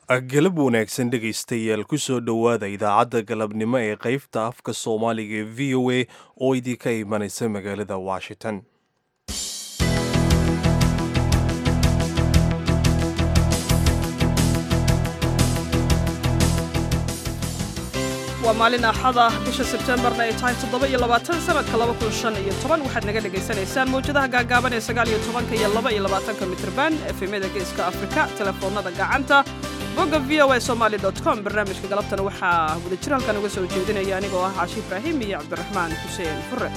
galab wanaagsan dhegaystayaal kusoo dhowaada idaacadda galabnimo ee qaybta afka soomaaliga ee v o a oo idinka imanaysa magaalada washington waa maalin axad ah bisha sebtembarna ay tahay toddoba iyo labaatan sanadka laba kun shan iyo toban waxaad naga dhagaysanaysaan mawjadaha gaagaaban ee sagaal iyo tobanka iyo laba iyo labaatanka mitrban efemyada geeska afrika telefoonada gacanta bogga v o a somaali dot com barnaamijka galabtana waxaa wadajir halkan uga soo jeedinaya anigoo ah caashi ibraahim iyo cabdiraxmaan xuseen fure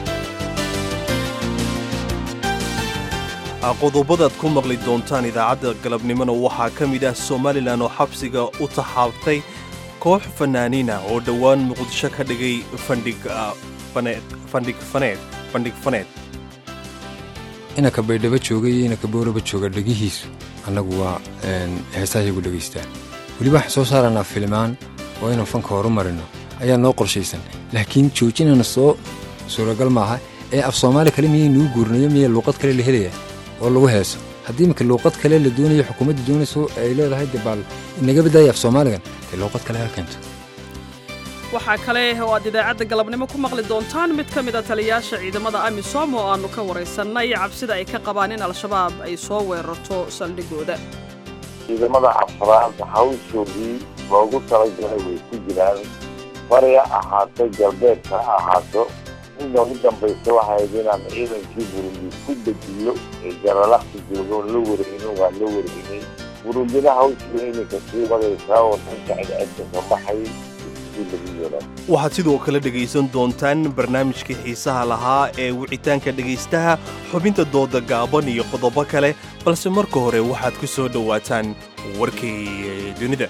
qodobadaad ku maqli doontaan idaacadda galabnimona waxaa ka mid ah somalilan oo xabsiga u taxaabtay koox fanaaniina oo dhowaan muqdisho ka dhigay fandhig faneed inanka baydhabo jooga iyo inanka booraba jooga dhegihiisu annagu waa heesahaygu dhegaystaan weliba waxaan soo saaranaa filimaan oo inaan fanka horu marino ayaa noo qorshaysan laakiin joojinana soo suuragal maaha ee af soomaali kale miyay nuu guurinayo miya luuqad kale la helaya oo lagu heeso haddii iminka luuqad kale la doonayo xukuumadda doonayso ay leedahay de baal inaga baddaaya af soomaaligan dee luuqad kale ha keento waxaa kale oo aad idaacadda galabnimo ku maqli doontaan mid ka mida taliyaasha ciidamada amisom oo aannu ka waraysannay cabsida ay ka qabaan in al-shabaab ay soo weerarto saldhigooda ciidamada afraad hawshoodii loogu talagalay way ku jiraan bariga ahaato galbeedka ha ahaato in noogu dambaysa waxay ahayd inaan ciidankii burundi ku dejiyo ee jaralaxsi jooga oon la wareegno waan la wareegnay burundina hawshii iminka sii wadaysaa oo dhanka cidcedka ka baxay waxaad sidoo kale dhegaysan doontaan barnaamijkii xiisaha lahaa ee wicitaanka dhegaystaha xubinta dooda gaaban iyo qodobo kale balse marka hore waxaad ku soo dhowaataan warkii dunida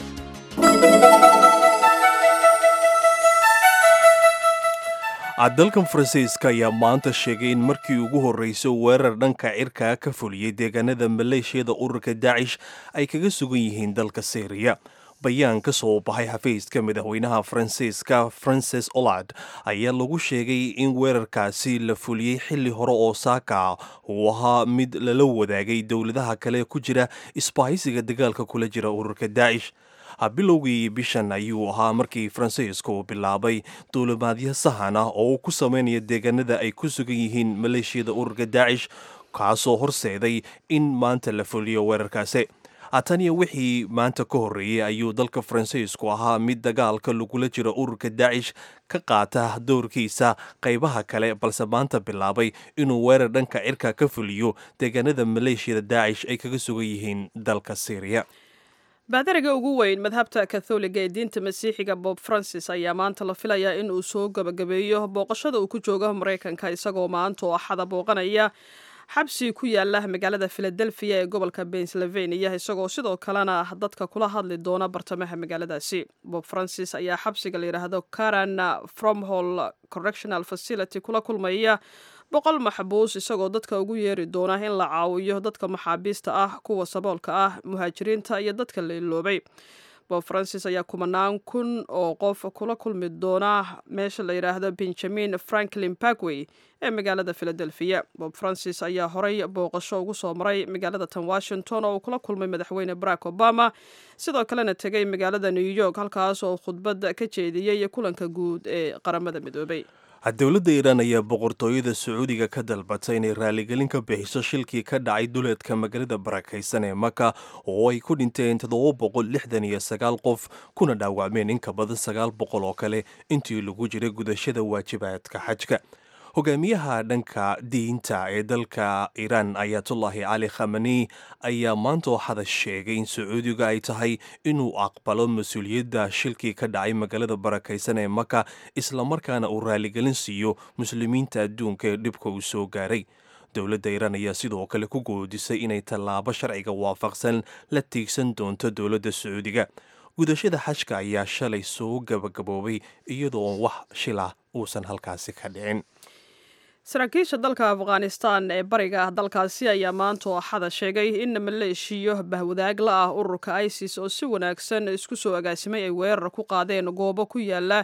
dalkan faransiiska ayaa maanta sheegay in markii ugu horreysay weerar dhanka cirkaa ka fuliyey deegaanada maleeshiyada ururka daacish ay kaga sugan yihiin dalka syriya bayaan ka soo baxay xafiiska madaxweynaha faransiiska frances olad ayaa lagu sheegay in weerarkaasi la fuliyey xilli hore oo saaka uu ahaa mid lala wadaagay dowladaha kale ku jira isbahaysiga dagaalka kula jira ururka daacish bilowgii bishan ayuu ahaa markii faransiiska uu bilaabay duulimaadyo sahan ah oo uu ku sameynaya deegaanada ay ku sugan yihiin maleeshiyada ururka daacish kaasoo horseeday in maanta la fuliyo weerarkaasi taniyo wixii maanta ka horreeyey ayuu dalka faransiisku ahaa mid dagaalka lagula jiro ururka daacish ka qaata doorkiisa qaybaha kale balse maanta bilaabay inuu weerar dhanka cirka ka fuliyo deegaanada maleeshiyada daacish ay kaga sugan yihiin dalka syriya baadariga ugu weyn madhabta katholiga ee diinta masiixiga bob francis ayaa maanta la filayaa in uu soo gabagabeeyo booqashada uu ku joogo maraykanka isagoo maanta oo axada booqanaya xabsi ku yaala magaalada filadelfiya ee gobolka pennsylvania isagoo sidoo kalena dadka kula hadli doona bartamaha magaaladaasi bob francis ayaa xabsiga la yidhaahdo karan fromhol correctional facility kula kulmaya boqol maxbuus isagoo dadka ugu yeeri doona in la caawiyo dadka maxaabiista ah kuwa saboolka ah muhaajiriinta iyo dadka la iloobay bob francis ayaa kumanaan kun oo qof kula kulmi doona meesha la yidhaahdo benjamin franklin parkway ee magaalada philadelphia bob francis ayaa horey booqasho ugu soo maray magaalada tan washington oo uu kula kulmay madaxweyne barack obama sidoo kalena tegay magaalada new york halkaas oo khudbad ka jeediyey kulanka guud ee qaramada midoobay dowladda iiraan ayaa boqortooyada sacuudiga ka dalbatay inay raaligelin ka bixiso shilkii ka dhacay duleedka magaalada barakaysan ee maka oo ay ku dhinteen toddoba boqol lixdan iyo sagaal qof kuna dhaawacmeen in ka badan sagaal boqol oo kale intii lagu jiray gudashada waajibaadka xajka hogaamiyaha dhanka diinta ee dalka iiraan ayatullaahi cali khamani ayaa maanta waxada sheegay in sacuudiga ay tahay inuu aqbalo mas-uuliyadda shilkii ka dhacay magaalada barakaysan ee maka islamarkaana uu raaligelin siiyo muslimiinta adduunka ee dhibka uu soo gaaray dowladda iiraan ayaa sidoo kale ku goodisay inay tallaabo sharciga waafaqsan la tiigsan doonto dowladda sacuudiga gudashada xajka ayaa shalay soo gabagaboobay iyadoo wax shilah uusan halkaasi ka dhicin saraakiisha dalka afghanistan ee bariga ah dalkaasi ayaa maanta oo axada sheegay in maleeshiyo bahwadaag la ah ururka isis oo si wanaagsan isku soo agaasimay ay weerar ku qaadeen goobo ku yaala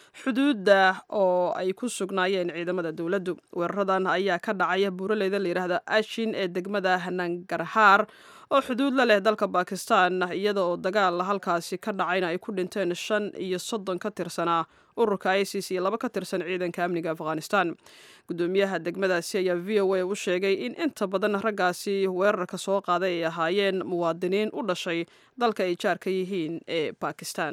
xuduudda oo ay ku sugnaayeen ciidamada dowladdu weeraradan ayaa ka dhacaya buuraleyda layidhaahda ashin ee degmada nangarhaar oo xuduud la leh dalka bakistan iyada oo dagaal halkaasi ka dhacayna ay ku dhinteen shan iyo soddon ka tirsanaa ururka isis iyo laba ka tirsan ciidanka amniga afghanistan gudoomiyaha degmadaasi ayaa v o a u sheegay in inta badan raggaasi weerarka soo qaaday ay ahaayeen muwaadiniin u dhashay dalka ay jaarka yihiin ee bakistan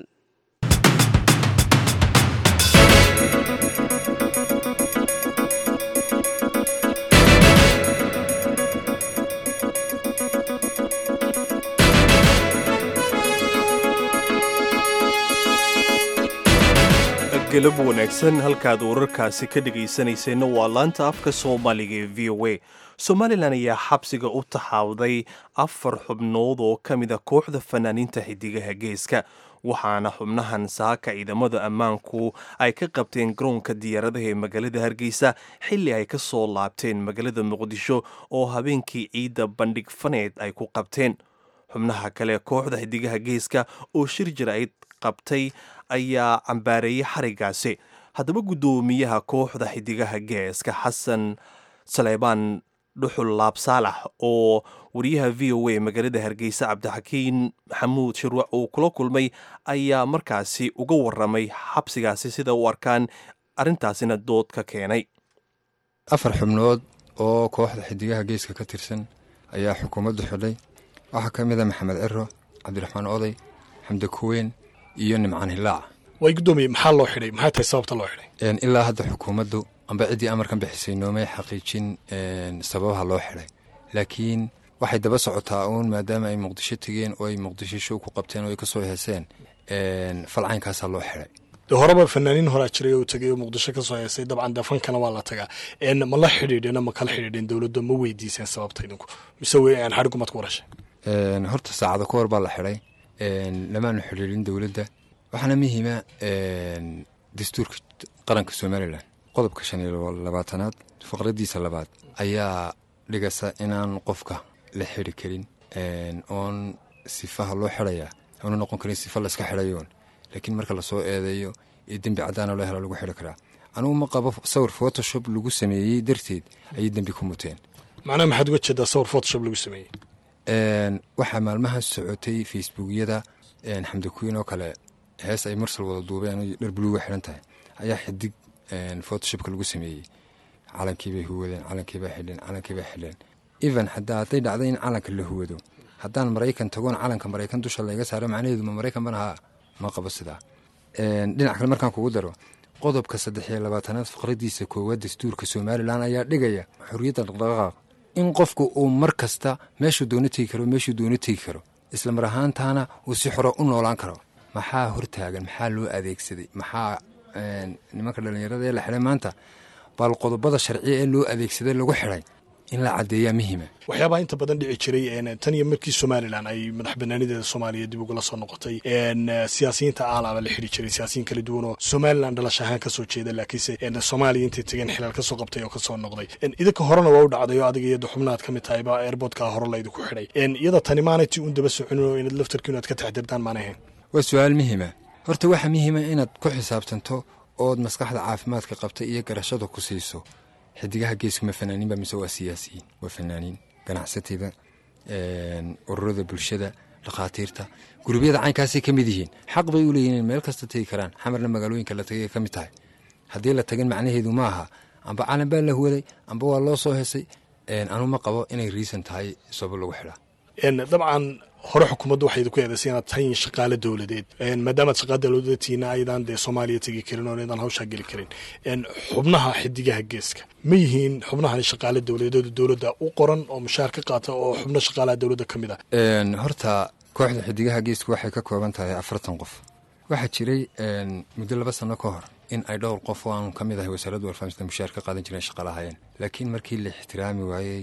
galab wanaagsan halkaad wararkaasi ka dhegaysanayseena waa laanta afka soomaaliga ee v o a somalilan ayaa xabsiga u taxaawday afar xubnood oo ka mid a kooxda fanaaniinta xidigaha geeska waxaana xubnahan saaka ciidamada ammaanku ay ka qabteen garoonka diyaaradaha ee magaalada hargeysa xilli ay ka soo laabteen magaalada muqdisho oo habeenkii ciidda bandhig faneed ay ku qabteen xubnaha kale kooxda xidigaha geeska oo shir jir ay qabtay ayaa cambaareeyey xarigaasi haddaba guddoomiyaha kooxda xidigaha geeska xasan saleybaan dhuxul laab saalax oo wariyaha v o a magaalada hargeysa cabdixakiin maxamuud shirwac uu kula kulmay ayaa markaasi uga waramay xabsigaasi sida u arkaan arrintaasina dood ka keenay afar xubnood oo kooxda xidigaha geeska ka tirsan ayaa xukuumaddu xidhay waxaa ka mid a maxamed ciro cabdiraxmaan oday xamdi kuweyn iyo nimcaan hilaac way guddoomiye maxaa loo xidhay maxay tahay sababta loo xidhay ilaa hadda xukuumaddu amba ciddii amarkan bixisay noomay xaqiijin sababaha loo xidhay laakiin waxay daba socotaa uun maadaama ay muqdisho tegeen oo ay muqdisho show ku qabteen oo ay ka soo heeseen falcaynkaasaa loo xidhay dee horeba fanaaniin horaa jiray oo tegay oo muqdisho ka soo heesay dabcan dee fankana waa la tagaa ma la xidhiidheen ma kala xidhiidheen dowladda ma weydiiseen sababta idinku mise xadhigumad ku warashay horta saacado ka hor baa la xidhay lamaanu xidhiidhin dowladda waxaana muhiima dastuurka qaranka somalilan qodobka shan iyo labaatanaad faqradiisa labaad ayaa dhigasa inaan qofka la xidhi karin oon sifaha loo xidhayaa oona noqon karin sifa layska xidhayoon laakiin marka lasoo eedeeyo ee dembi caddaana loo hela lagu xidhi karaa anugu ma qabo sawir photoshop lagu sameeyey darteed ayay dembi ku muteen macnaha maxaad uga jeedaa sawir photoshop lagu sameeyey waxaa maalmaha socotay facebookyada xamdi kuwiin oo kale hees ay marsal wada duubeen dharbuluuga xiran tahay ayaa xidig photoshopka lagu sameeyey calankiibay huwadeen calankiibay xidheen calankiibay xidheen even hadaa hadday dhacday in calanka la huwado haddaan maraykan tagoon calanka maraykan dusha layga saaro macnaheedu ma maraykan banaha ma qabo sidaa dhinac kale markaan kugu daro qodobka saddex iyo labaatanaad faqradiisa koowaad dastuurka somalilan ayaa dhigaya xorriyadda dhaqdhaqaaq in qofku uu mar kasta meeshuu doono tegi karo meeshuu doono tegi karo isla mar ahaantaana uu si xoro u noolaan karo maxaa hortaagan maxaa loo adeegsaday maxaa nimanka dhallinyarada ee la xidhay maanta bal qodobada sharciya ee loo adeegsaday lagu xidhay in la caddeeyaa muhiima waxyaabaha inta badan dhici jiray tan iyo markii somalilan ay madax banaanideeda soomaaliya dib ugala soo noqotay siyaasiyiinta aalaaba la xidhi jiray siyaasiyiin kala duwan oo somalilan dhalash ahaan kasoo jeeda laakiinse soomaaliya intay tegeen xilaal kasoo qabtay oo kasoo noqday idinka horena waa u dhacday oo adiga iyada xubnaad ka mid tahayba airboodka hore laydinku xidhay iyada tani maanay ti un daba soconin oo inaad laftarkiinu aad ka taxdirtaan maanay ahayn waa su-aal muhiima horta waxaa muhiima inaad ku xisaabtanto ood maskaxda caafimaadka qabta iyo garashada ku siiso xidigaha geesku ma fanaaniinba mise waa siyaasiyiin waa fanaaniin ganacsatada ururada bulshada dhakhaatiirta gurubyada caynkaasay ka mid yihiin xaq bay u leeyihin in meel kasta tegi karaan xamarna magaalooyinka la tagay ka mid tahay haddii la tagin macnaheedu ma aha amba calan baa la huwaday amba waa loo soo hesay anu ma qabo inay riisan tahay sabab lagu xidhaa dabcan hore xukuumaddu waxay idinku eedaysay inaad tahay shaqaale dowladeed maadaamaad shaqaale dowladeed tihiina aydan dee soomaaliya tegi karin oo aydan hawshaa geli karin xubnaha xidigaha geeska ma yihiin xubnahan shaqaale dowladeed dowladda u qoran oo mushaar ka qaata oo xubno shaqaalaha dowladda ka mid ah horta kooxda xidigaha geesku waxay ka kooban tahay afartan qof waxaa jiray muddo laba sano ka hor in ay dhowr qof oo aanu ka mid ahay wasaaradda warfaafinta mushaar ka qaadan jireen shaqalahayeen laakiin markii la ixtiraami waayey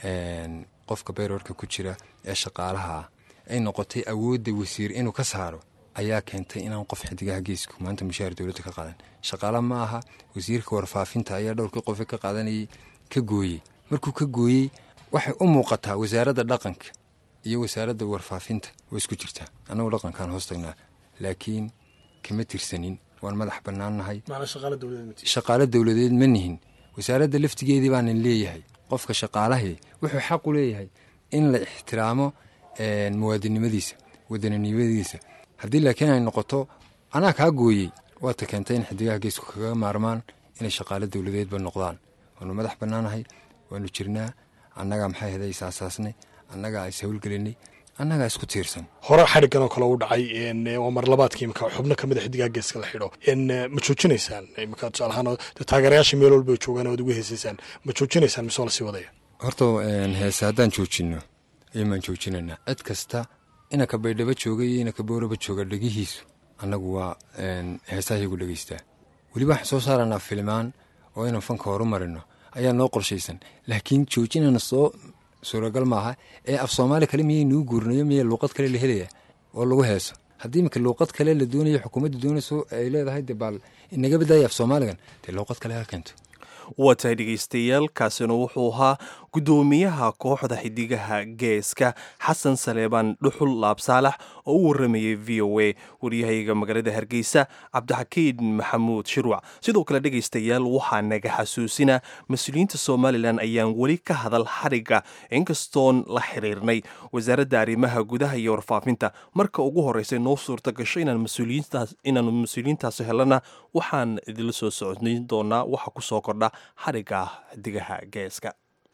qofka bayroorka ku jira ee shaqaalaha ah ay noqotay awoodda wasiir inuu ka saaro ayaa keentay inaan qof xidigaha geesku maanta mushaahar dowladda ka qaadan shaqaala ma aha wasiirka warfaafinta ayaa dhowrkii qofe ka qaadanayay ka gooyey markuu ka gooyey waxay u muuqataa wasaaradda dhaqanka iyo wasaaradda warfaafinta way isku jirtaa annagu dhaqankaan hoos tagnaa laakiin kama tirsanin waan madax bannaannahay maana shaqaale dowladeed mati shaqaalo dowladeed ma nihin wasaaradda laftigeedii baanan leeyahay qofka shaqaalahii wuxuu xaq u leeyahay in la ixtiraamo muwaadinimadiisa wadaninimadiisa haddii laakiin ay noqoto anaa kaa gooyey waata keentay in xidigaha geesku kaga maarmaan inay shaqaalo dowladeedba noqdaan waanu madax bannaanahay waanu jirnaa annagaa maxay haday isaasaasnay annagaa is howlgelinay annagaa isku tiirsan hore xadhiggan oo kale u dhacay waa marlabaadkii imika xubno kamid a xidigaha geeska la xidho ma joojinaysaan imika tusaale ahaan taageerayaasha meel walba joogaan oad ugu heesaysaan ma joojinaysaan mise waa lasii wadaya horta heese haddaan joojinno iyomaan joojinaynaa cid kasta inaka baydhabo jooga iyo inaka booraba jooga dhegihiisu annagu waa heesahayagu dhegeystaa weliba waxaan soo saaranaa filimaan oo inaan fanka horu marino ayaa noo qorshaysan laakiin joojinana soo suuragal maaha ee af soomaali kale miyay nuu guurinayo miya luuqad kale la helaya oo lagu heeso haddii iminka luuqad kale la doonayo xukuumadda doonayso ay leedahay de baal inaga badaaya af soomaaligan dee luuqad kale ha keento waa tahay dhegaystayaal kaasina wuxuu ahaa guddoomiyaha kooxda xidigaha geeska xasan saleebaan dhuxul laabsaalax oo u waramayay v o a waryahayga magaalada hargeysa cabdixakiin maxamuud shirwac sidoo kale dhegaystayaal waxaa naga xasuusina mas-uuliyiinta somalilan ayaan weli ka hadal xadhigga inkastoon la xiriirnay wasaaradda arrimaha gudaha iyo warfaafinta marka ugu horreysay noo suurta gasho inaanu mas-uuliyiintaasi helana waxaan idinla soo socodnayn doonaa waxa ku soo kordha xadhigga xidigaha geeska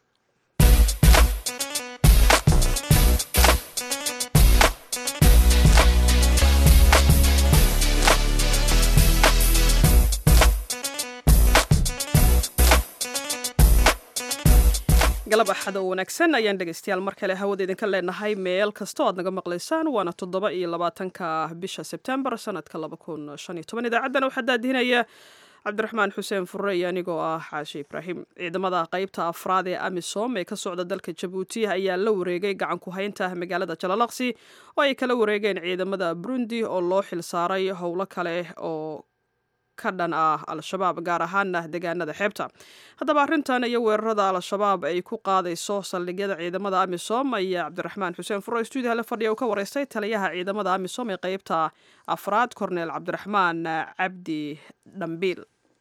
galab axad oo wanaagsan ayaan dhegaystayaal mar kale hawada idinka leenahay meel kastoo aad naga maqlaysaan waana toddoba iyo labaatanka bisha sebtembar sanadka laba kun shan iyo toban idaacaddana waxaa daadihinaya cabdiraxmaan xuseen furre iyo anigoo ah xaashi ibraahim ciidamada qeybta afraad ee amisom ee ka socda dalka jabuuti ayaa la wareegay gacan ku haynta magaalada jalalaqsi oo ay kala wareegeen ciidamada burundi oo loo xilsaaray howlo kale oo ka dhan ah al-shabaab gaar ahaana deegaanada xeebta haddaba arrintan iyo weerarada al-shabaab ay ku qaadayso saldhigyada ciidamada amisom ayaa cabdiraxmaan xuseen furo stuudiyaha la fadhiya uu ka wareystay taliyaha ciidamada amisom ee qeybta afraad korneel cabdiraxmaan cabdi dhambiil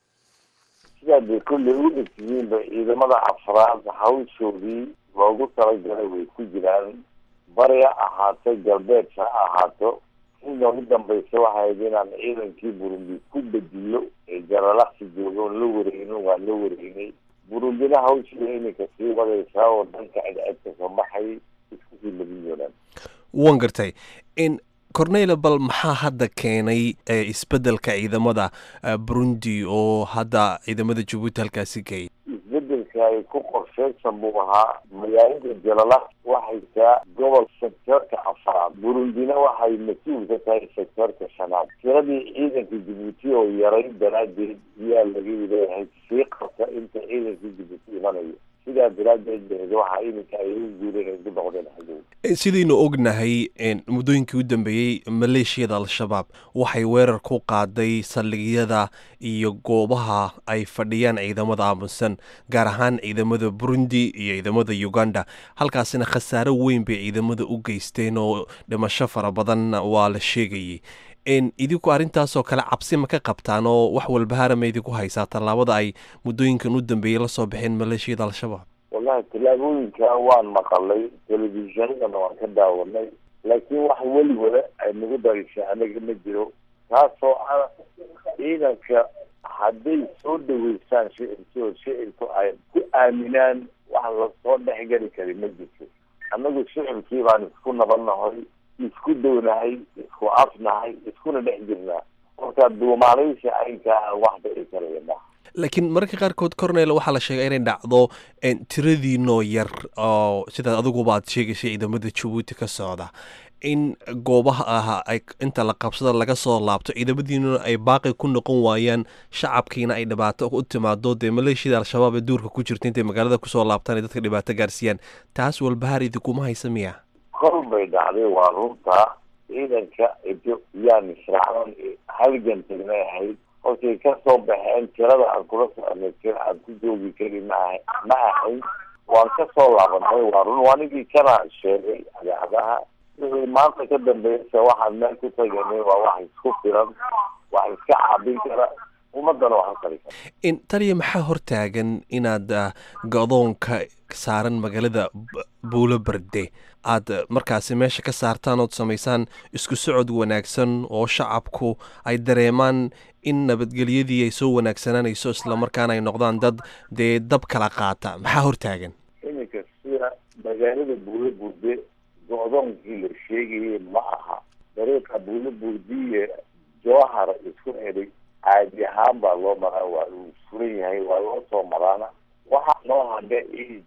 sidaad bay kolley u egtihiinba ciidamada afraad hawshoodii loogu talagalay way ku jiraan bari ha ahaato galbeed ha ahaato inta ugu dambaysa waxayd inaan ciidankii burundi ku bediyo ee jalalaqsi jooga oon la wareegno waan la wareegnay burundina hawshii iminka sii wadaysaa oo dhanka cidcid ka soo baxay isku sii labin doonaan wan gartay in cornela bal maxaa hadda keenay isbeddelka ciidamada burundi oo hadda ciidamada jabuuti halkaasi geeyay isbedelka ay ku qorsheysan buu ahaa magaalada jalalaq waxay taa gobol sektoorka afraad burundina waxay mas-uul ka tahay sektoorka shanaad tiradii ciidanka jabuuti oo yaray daraadeed yaa laga leeyahay sii qabta inta ciidanka jabuuti imanayo sidaa daraadeed beed waxaa iminka ay u guureen ay ku noqdeen xagow sidaynu ognahay muddooyinkii u dambeeyey maleeshiyada al-shabaab waxay weerar ku qaaday saldhigyada iyo goobaha ay fadhiyaan ciidamada aamusan gaar ahaan ciidamada burundi iyo ciidamada uganda halkaasina khasaaro weyn bay ciidamada u geysteen oo dhimasho fara badan waa la sheegayay idinku arrintaasoo kale cabsi ma ka qabtaan oo wax walbahaara ma idinku haysaa tallaabada ay muddooyinkan u dambeeyey lasoo baxeen maleeshiyada al-shabaab wallahi tallaabooyinka waan maqalay telefishinadana waan ka daawanay laakiin wax weliwada ay nagu darishay anaga ma jiro taasoo ah ciidanka hadday soo dhaweysaan shicibki oo shicibku ay ku aaminaan wax lasoo dhexgeli kari ma jirto annagu shicibkii baan isku nabadnahay isku downahay isku afnahay iskuna dhex jirnaa marka duumaalaysi aynkaa wax dhici karaya maha laakiin mararka qaarkood cornel waxaa la sheegay inay dhacdo tiradiinoo yar oo sidaad adiguba aad sheegaysay ciidamada jabuuti ka socda in goobaha ah ay inta la qabsada laga soo laabto ciidamadiinuna ay baaqi ku noqon waayaan shacabkiina ay dhibaato u timaado dee maleeshiyada al-shabaab ee duurka ku jirta intay magaalada kusoo laabtaan ay dadka dhibaato gaarsiiyaan taas walbahaar idinkuma haysa miya kol bay dhacday waa runta ciidanka yaan israacdan halgan tagnay ahayd kolkay ka soo baxeen tirada aan kula soconay tira aan ku joogi kari maaha ma ahayn waan ka soo laabanay waa run waanigii kana sheegay idaacadaha wixii maanta ka dambeysa waxaan meel ku taganay waa wax isku filan wax iska caabin kara ummadana wax ka tari kara taliya maxaa hortaagan inaad go-doonka saaran magaalada buulo berde aad markaasi meesha ka saartaan ood samaysaan isku socod wanaagsan oo shacabku ay dareemaan in nabadgelyadii ay soo wanaagsananayso islamarkaana ay noqdaan dad dee dab kala qaata maxaa hortaagan iminka sida magaalada buulo burde go-doonkii la sheegayay ma aha dariiqa buulo burdiye jowhar isku eday caadi ahaan baa loo maraa waa uu furan yahay waa loo soo maraana waxaa noo hadha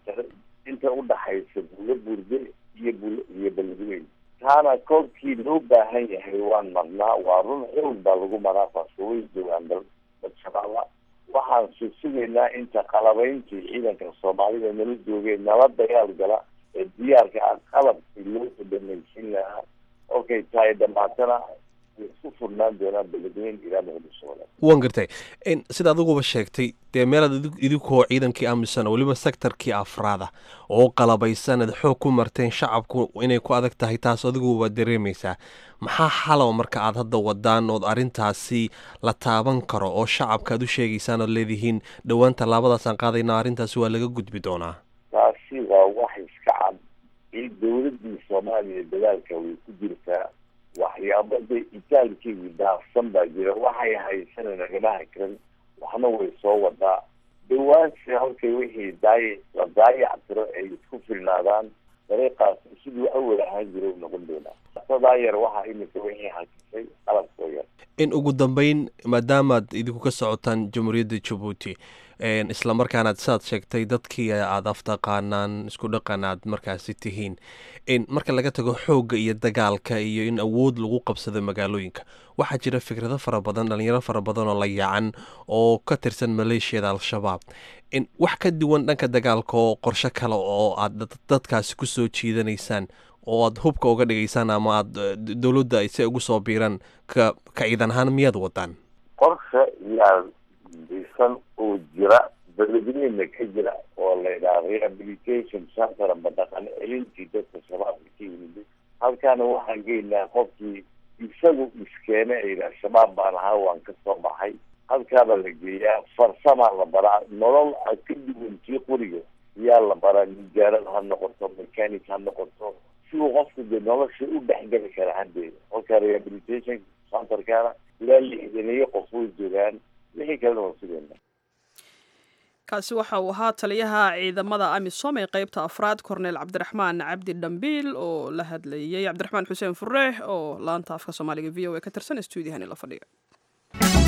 inta udhaxaysa buulo burde iyo bul iyo beledweyn taana koobkii loo baahan yahay waan marnaa waa run xoog baa lagu maraa faasoway joogaan dal badshabaaba waxaan susugaynaa inta qalabayntii ciidanka soomaalida nala joogay nala dagaal gala ee diyaarka ah qalabkii loo dhamaysin lahaa okay tahay dhamaatana isku furnaan doonaan beledweyn ilaa muqdisho wala waan gartay sida adiguba sheegtay dee meelaad idinkoo ciidankii aaminsan weliba sektarkii afraada oo qalabaysan ad xoog ku marteen shacabku inay ku adag tahay taas adigu waad dareemaysaa maxaa xalow marka aad hadda wadaan ood arrintaasi la taaban karo oo shacabka aad u sheegaysaan ood leedihiin dhowaan tallaabadaasaan qaadayna arrintaasi waa laga gudbi doonaa taasi waa wax iska cad in dowladii soomaaliya dadaalka way ku jirtaa waxyaabada itaalkeedii daafsan baa jira waxay haysana nagama hakran waxna way soo wadaa dhawaansi halkay wixii daay la daayac tiro ay isku filnaadaan dariiqaas siduu awal ahaan jira u noqon doonaa sadaa yar waxaa iminka wixii hakisay qalabkoo yar in ugu dambeyn maadaamaad idinku ka socotaan jamhuuriyadda jabuuti islamarkaanaad sidaad sheegtay dadkii aad aftaqaanaan isku dhaqan aad markaasi tihiin marka laga tago xoogga iyo dagaalka iyo in awood lagu qabsado magaalooyinka waxaa jira fikrado fara badan dhalinyaro fara badan oo la yacan oo ka tirsan maleeshiyada al-shabaab wax ka duwan dhanka dagaalka oo qorsho kale oo aad dadkaasi kusoo jiidanaysaan oo aad hubka uga dhigaysaan ama aad dowladda ay si ugu soo biiraan ka ka ciidan ahaan miyaad wadaan qorsha yaa dhisan oo jira beledweyna ka jira oo la yidhaha rehabilitation center ama dhaqan celintii dadka shabaabka ka yimid halkaana waxaan geynaa qofkii isagu iskeene ay yidhaha shabaab baan ahaa waan ka soo baxay halkaaba la geeyaa farsamaa la baraa nolol a ka duwan tii qoriga yaa la baraa nijaarad ha noqoto mechanic ha noqoto siduu qofku dee nolosha u dhexgeli kara haddeeda halka rehabilitation centerkana ilaa lixdaniyo qof way joogaan wixii kalena waa sugayna kaasi waxa uu ahaa taliyaha ciidamada amisom ee qeybta afraad korneel cabdiraxmaan cabdi dhambiil oo la hadlayay cabdiraxmaan xuseen fure oo laanta afka soomaaliga v o a ka tirsan stuudiyahani la fadhiya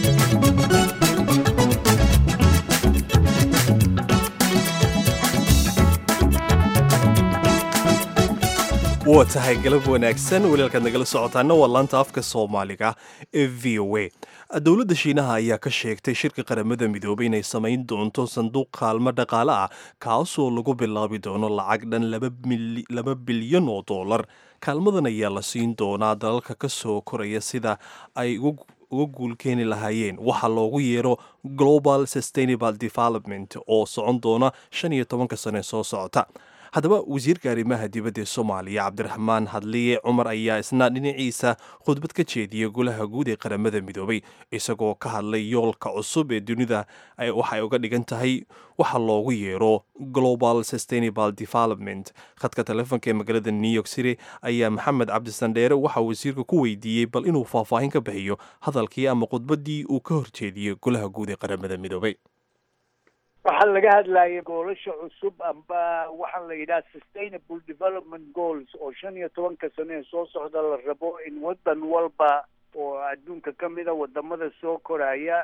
waa tahay galab wanaagsan walaalkaad nagala socotaana waa laanta afka soomaaliga ee v o a dowladda shiinaha ayaa ka sheegtay shirka qaramada midoobay inay samayn doonto sanduuq kaalmo dhaqaale ah kaasoo lagu bilaabi doono lacag dhan laba bilyan oo dollar kaalmadan ayaa la siin doonaa dalalka ka soo koraya sida ay uga guulkeeni lahaayeen waxaa loogu yeero global sustainable development oo socon doona shan iyo tobanka sane soo socota haddaba wasiirka arrimaha dibadda ee soomaaliya cabdiraxmaan hadliye cumar ayaa isna dhinaciisa khudbad ka jeediyay golaha guud ee qaramada midoobay isagoo ka hadlay yoolka cusub ee dunida waxay uga dhigan tahay waxa loogu yeero global sustainable development khadka telefoonka ee magaalada new york city ayaa maxamed cabdisandheere waxaa wasiirka ku weydiiyey bal inuu faahfaahin ka bixiyo hadalkii ama khudbaddii uu ka horjeediyey golaha guud ee qaramada midoobay waxaa laga hadlayay goolasha cusub amba waxaa la yidhaha sustainable development goals oo shan iyo tobanka sano ee soo socda la rabo in waddan walba oo adduunka ka mida wadamada soo koraya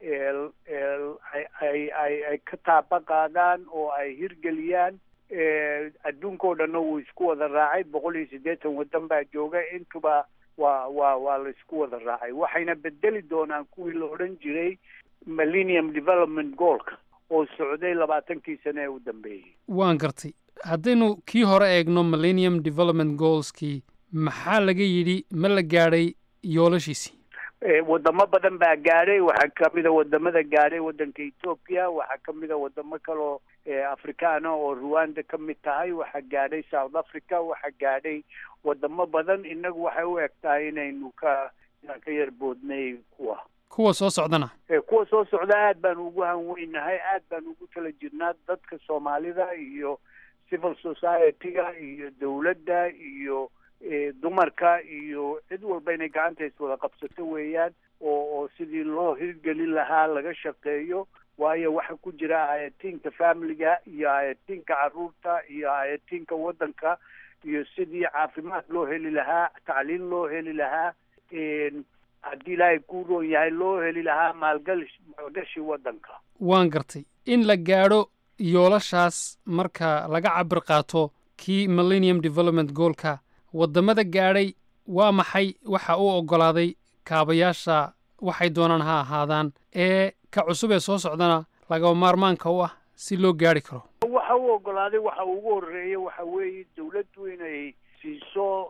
ay ay ay ka taaba qaadaan oo ay hirgeliyaan adduunka oo dhanna wuu isku wada raacay boqol iyo siddeetan waddan baa jooga intuba waa waa waa la isku wada raacay waxayna bedeli doonaan kuwii la odhan jiray millennium development goalka oo socday labaatankii sane ee u dambeeyey waan gartay haddaynu kii hore eegno millennium development goalskii maxaa laga yidhi ma la gaadhay yoolashiisii wadamo badan baa gaadhay waxaa kamida wadamada gaadhay waddanka ethoopia waxaa kamida wadamo kaloo afrikaana oo ruwanda ka mid tahay waxaa gaadhay south africa waxaa gaadhay wadamo badan inagu waxay u eg tahay inaynu ka inaan ka yar boodnay kuwa kuwa soo socdana kuwa soo socda aad baan ugu hanweynahay aad baan ugu tala jirnaa dadka soomaalida iyo civil society-ga iyo dawladda iyo dumarka iyo cid walba inay gacanta iswada qabsato weeyaan oo oo sidii loo hirgelin lahaa laga shaqeeyo waayo waxa ku jira ayatiinka familiga iyo ayatiinka caruurta iyo ayatiinka waddanka iyo sidii caafimaad loo heli lahaa tacliin loo heli lahaa haddii ilaahay kuu roon yahay loo heli lahaa maalgal maalgashi waddanka waan gartay in la gaadho yoolashaas marka laga cabir qaato kii millennium development goolka waddamada gaadhay waa maxay waxa uu oggolaaday kaabayaasha waxay doonaan ha ahaadaan ee ka cusub ee soo socdana lagaba maarmaanka u ah si loo gaadhi karo waxa uu oggolaaday waxa ugu horreeya waxa weeye dawladdu inay siiso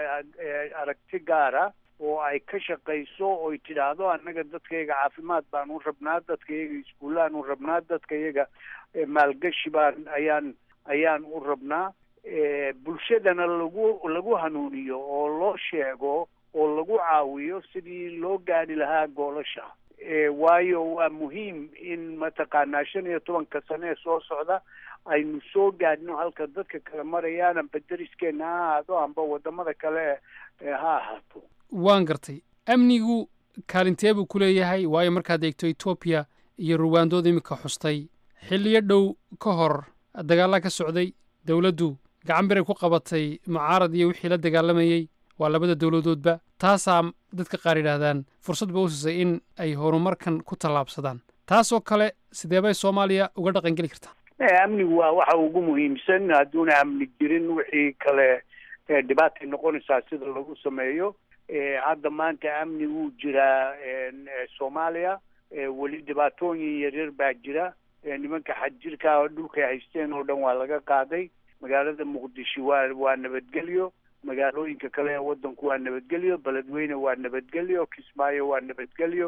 aragti gaara oo ay ka shaqayso oy tidhaahdo annaga dadkayaga caafimaad baan u rabnaa dadkayaga iskuullaan u rabnaa dadkayaga maalgashi baan ayaan ayaan u rabnaa bulshadana lagu lagu hanuuniyo oo loo sheego oo lagu caawiyo sidii loo gaadhi lahaa goolasha waayo waa muhiim in mataqaanaa shan iyo tobanka sane ee soo socda aynu soo gaadhno halka dadka kale marayaan amba deriskeena ha ahaado amba wadamada kale ha ahaato waan gartay amnigu kaalintee buu ku leeyahay waayo markaad eegto etoobiya iyo ruwaandood iminka xustay xilliyo dhow ka hor dagaallaa ka socday dowladdu gacan biray ku qabatay mucaarad iyo wixii la dagaalamayey waa labada dowladoodba taasaa dadka qaar yidhaahdaan fursad ba u siisay in ay horumarkan ku tallaabsadaan taasoo kale sidee bay soomaaliya uga dhaqangeli kartaa amnigu waa waxa ugu muhiimsan hadduuna amni jirin wixii kale dhibaatay noqonaysaa sida lagu sameeyo hadda maanta amni wuu jiraa soomaaliya weli dhibaatooyin yaryar baa jira nimanka xadjirka dhulkay haysteen oo dhan waa laga qaaday magaalada muqdisho waa waa nabadgelyo magaalooyinka kale ee waddanku waa nabadgelyo beledweyne waa nabadgelyo kismaayo waa nabadgelyo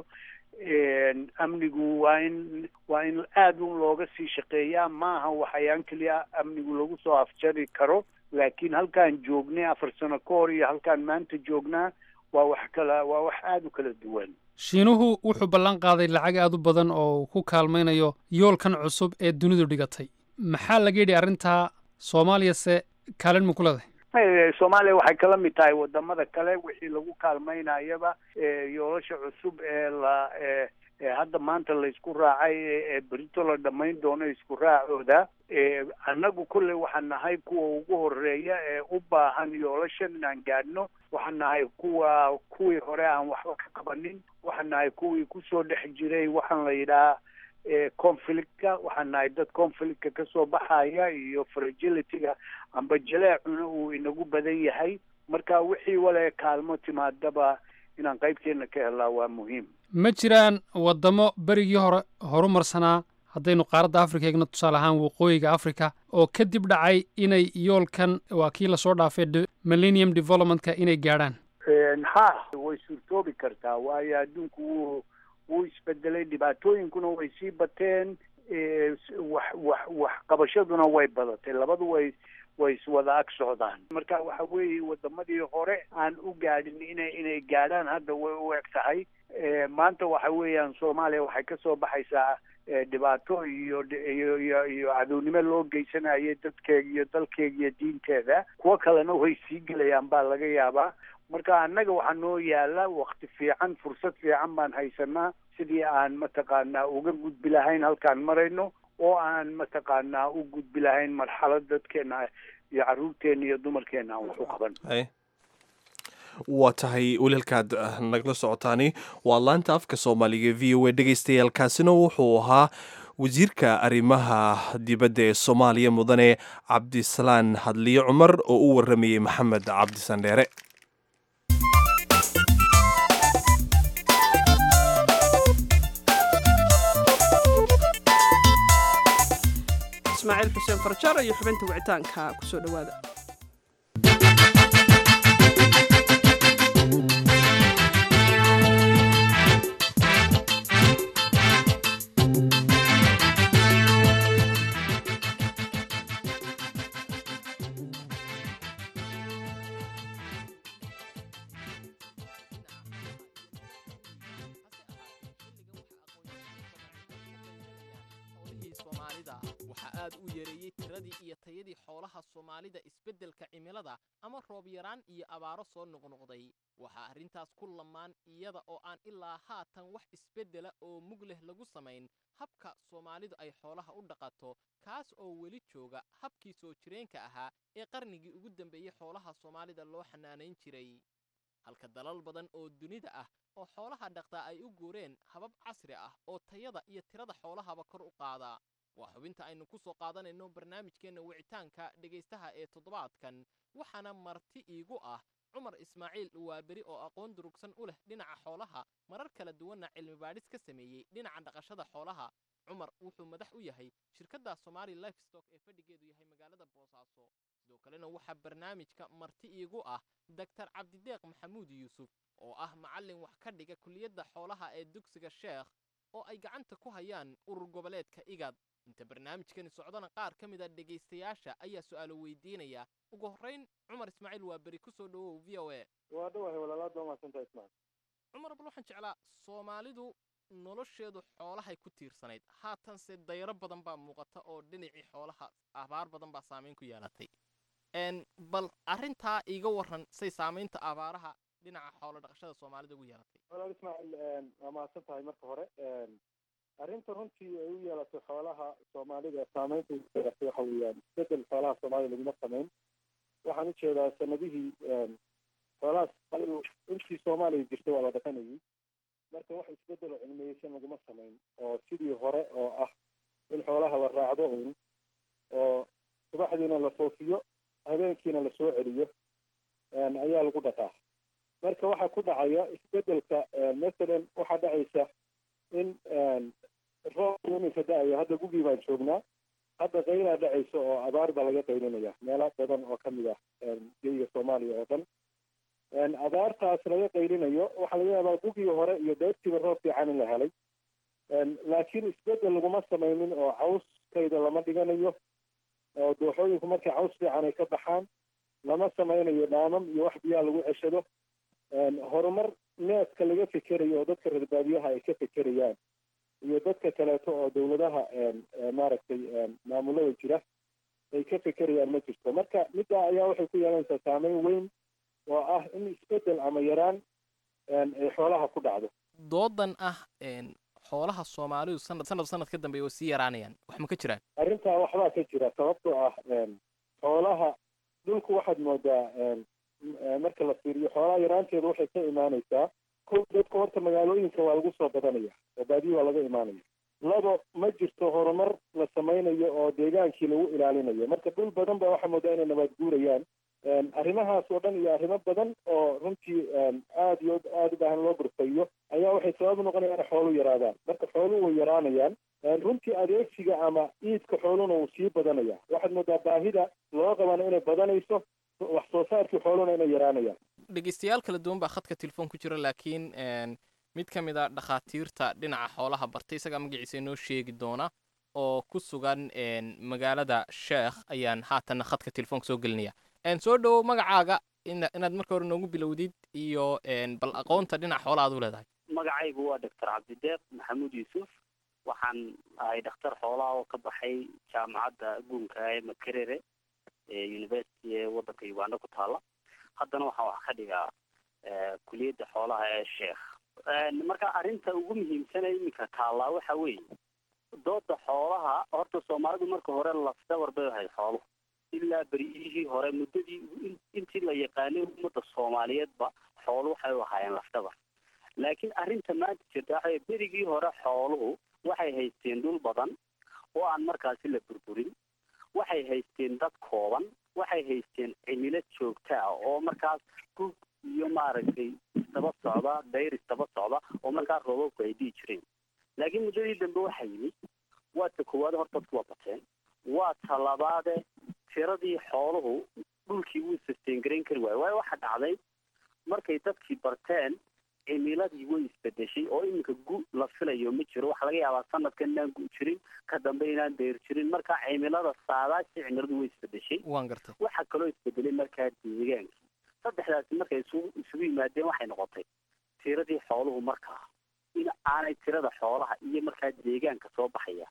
amnigu waa in waa in aad un looga sii shaqeeyaa maaha waxayaan keliya amnigu lagu soo afjari karo laakiin halkaan joognay afar sano ka hor iyo halkaan maanta joognaa waa wax kala waa wax aada u kala duwan shiinuhu wuxuu ballan qaaday lacag aad u badan oo uu ku kaalmaynayo yoolkan cusub ee dunidu dhigatay maxaa laga yidhi arrintaa soomaaliyase kaalin ma ku leedahay soomaaliya waxay kala mid tahay wadamada kale wixii lagu kaalmaynayaba yoolasha cusub ee la hadda maanta laysku raacay ee berito la dhammayn doono isku raacooda annagu kolley waxaan nahay kuwa ugu horeeya ee u baahan yoolashan inaan gaadhno waxaan nahay kuwa kuwii hore aan waxba ka qabanin waxaan nahay kuwii kusoo dhex jiray waxaan la yidhahaa conflictka waxaan nahay dad conflictka kasoo baxaya iyo fragilityga amba jaleecuna uu inagu badan yahay marka wixii wale kaalmo timaadaba inaan qaybteena ka helnaa waa muhiim ma jiraan waddamo berigii hore horumarsanaa haddaynu qaaradda afrika eegno tusaale ahaan waqooyiga africa oo kadib dhacay inay yoolkan waa kii lasoo dhaafay millennium developmentka inay gaadhaan ha way suurtoobi kartaa waayo adduunku wuu wuu isbedelay dhibaatooyinkuna way sii bateen wax wax wax qabashaduna way badatay labadu way way iswada ag socdaan marka waxa weeye wadamadii hore aan u gaadhin inay inay gaadhaan hadda way u eg tahay maanta waxa weeyaan soomaaliya waxay kasoo baxaysaa dhibaato iyo iyo iyo iyo cadownimo loo geysanayay dadkeega iyo dalkeega iyo diinteeda kuwo kalena way sii gelayaan baa laga yaabaa marka annaga waxaa noo yaala wakti fiican fursad fiican baan haysanaa sidii aan mataqaanaa uga gudbi lahayn halkaan marayno oo aan mataqaanaa u gudbi lahayn marxalad dadkeena iyo carruurteena iyo dumarkeena aan wax u qaban waa tahay walaalkaad nagla socotaani waa laanta afka soomaaliga v o a dhegaystayaaalkaasina wuxuu ahaa wasiirka arrimaha dibadda ee soomaaliya mudane cabdisalaan hadliye cumar oo u waramayey maxamed cabdisandheere ismaaciil xuseen farjar iyo xubinta wicitaanka kusoo dhowaada soomaalida waxaa aad u yareeyey tiradii iyo tayadii xoolaha soomaalida isbeddelka cimilada ama roob yaraan iyo abaaro soo noqnoqday waxaa arrintaas ku lamaan iyada oo aan ilaa haatan wax isbeddela oo mug leh lagu samayn habka soomaalidu ay xoolaha u dhaqato kaas oo weli jooga habkii soo jireenka ahaa ee qarnigii ugu dambeeyey xoolaha soomaalida loo xanaanayn jiray halka dalal badan oo dunida ah oo xoolaha dhaqtaa ay u guureen habab casri ah oo tayada iyo tirada xoolahaba kor u qaada waa xubinta aynu ku soo qaadanayno barnaamijkeenna wicitaanka dhegaystaha ee toddobaadkan waxaana marti iigu ah cumar ismaaciil waaberi oo aqoon durugsan u leh dhinaca xoolaha marar kala duwanna cilmi baadhis ka sameeyey dhinaca dhaqashada xoolaha cumar wuxuu madax u yahay shirkadda somaali lifestock ee fadhigeedu yahay magaalada boosaaso sidoo kalena waxaa barnaamijka marti iigu ah doktar cabdideeq maxamuud yuusuf oo ah macallin wax ka dhiga kuliyadda xoolaha ee dugsiga sheekh oo ay gacanta ku hayaan urur goboleedka igad inta barnaamijkani socdana qaar ka mid a dhegaystayaasha ayaa su'aalo weydiinaya ugu horrayn cumar ismaaciil waa beri ku soo dhowow v o e waa dhawahay walaalaad waa mahadsanta ismaan cumar bal waxaan jeclaa soomaalidu nolosheedu xoolahay ku tiirsanayd haatanse dayro badan baa muuqata oo dhinacii xoolaha abaar badan baa saamayn ku yeelatay bal arrintaa iiga warran say saamaynta abaaraha dhinaca xoolo dhaqashada soomaalida ugu yeelatay walaal ismaaciil waa mahadsan tahay marka hore arrinta runtii ay u yeelatay xoolaha soomaalida saamaynta ugu yeelatay waxa weeyaan isbedel xoolaha soomaalida laguma samayn waxaan ujeedaa sanadihii xoolaha soomaalidu intii soomaaliya jirtay waa la dhaqanayay marka wax isbedelo cilmiyeysan laguma samayn oo sidii hore oo ah in xoolaha la raacdo un oo subaxdiina la foofiyo habeenkiina lasoo celiyo ayaa lagu dhaqaa marka waxaa ku dhacaya isbedelka masalan waxaa dhacaysa in roob iminka da-ayo hadda gugii baan joognaa hadda qaylaa dhacaysa oo abaar baa laga qaylinaya meelo badan oo kamid ah geyga soomaaliya oo dhan abaartaas laga qaylinayo waxaa laga yaabaa gugii hore iyo deebtiiba roob fiican in la helay laakiin isbedel laguma samaynin oo cawskayda lama dhiganayo oo dooxooyinku markay caws fiican ay ka baxaan lama samaynayo dhaamam iyo wax biyaa lagu ceshado horumar neeska laga fekerayo oo dadka reer baadiyaha ay ka fekerayaan iyo dadka kaleeto oo dawladaha maaragtay maamulada jira ay ka fekerayaan ma jirto marka middaa ayaa waxay ku yeelanaysaa saameyn weyn oo ah in isbedel ama yaraan ay xoolaha ku dhacdo doodan ah xoolaha soomaalidu sanad sanad sanad ka dambeeya oo sii yaraanayaan wax ma ka jiraan arrintaa waxbaa ka jira sababtoo ah xoolaha dhulku waxaad moodaa marka la fiiriyo xoolaha yaraanteedu waxay ka imaanaysaa ko dadka horta magaalooyinka waa lagu soo badanaya oo baadiyi waa laga imaanaya labo ma jirto horumar la samaynayo oo deegaankii lagu ilaalinayo marka dhul badan ba waxaa moodaa inay nabaad guurayaan arrimahaas oo dhan iyo arrimo badan oo runtii aada iyo aada u baahan loo burfayo ayaa waxay sabab noqonayaan in xooluhu yaraadaan marka xooluhu way yaraanayaan runtii adeegsiga ama iidka xooluhuna wuu sii badanaya waxaad moodaa baahida loo qabana inay badanayso wax soo saarkii xooluhuna inay yaraanayaan dhegaystayaal kala duwan baa khadka telefoon ku jira laakiin mid ka mid a dhakhaatiirta dhinaca xoolaha bartay isagaa magaciisa inoo sheegi doona oo ku sugan magaalada sheekh ayaan haatanna khadka telefoonka soo gelinaya soo dhowow magacaaga inaad marka hore noogu bilowdid iyo bal aqoonta dhinaca xoolaha aad u leedahay magacaygu waa doctor cabdideeq maxamuud yuusuf waxaan ahay dhakhtar xoolaha oo ka baxay jaamacadda guunka ee makerere ee university ee waddanka uganda ku taala haddana waxaan wax ka dhigaa kuliyadda xoolaha ee sheekh marka arrinta ugu muhiimsana iminka taallaa waxa weeye dooda xoolaha horta soomaalidu marka hore lafdawar bay ahayd xooluhu ilaa beryihii hore muddadii intii la yaqaanay ummadda soomaaliyeedba xoolu waxay u ahaayeen lafdawar laakiin arrinta maanta jirta waxa berigii hore xooluhu waxay haysteen dhul badan oo aan markaasi la burburin waxay haysteen dad kooban waxay haysteen cimilo joogta ah oo markaas gug iyo maaragtay isdaba socda dayr isdaba socda oo markaas roobabku ay dhihi jireen laakiin muddadii dambe waxaa yimid waa ta koowaad hor dadku waa bateen waa ta labaade tiradii xooluhu dhulkii wuu sustain garayn kari waayo waayo waxaa dhacday markay dadkii barteen cimiladii way isbedeshay oo iminka gu la filayo ma jiro waxaa laga yaabaa sanadkan inaan gu jirin ka dambe inaan dayr jirin marka cimilada saadaashii cimiladu way isbedeshay waan gartay waxaa kaloo isbedelay markaa deegaankii saddexdaasi markay isugu isugu yimaadeen waxay noqotay tiradii xooluhu markaa in aanay tirada xoolaha iyo markaa deegaanka soo baxaya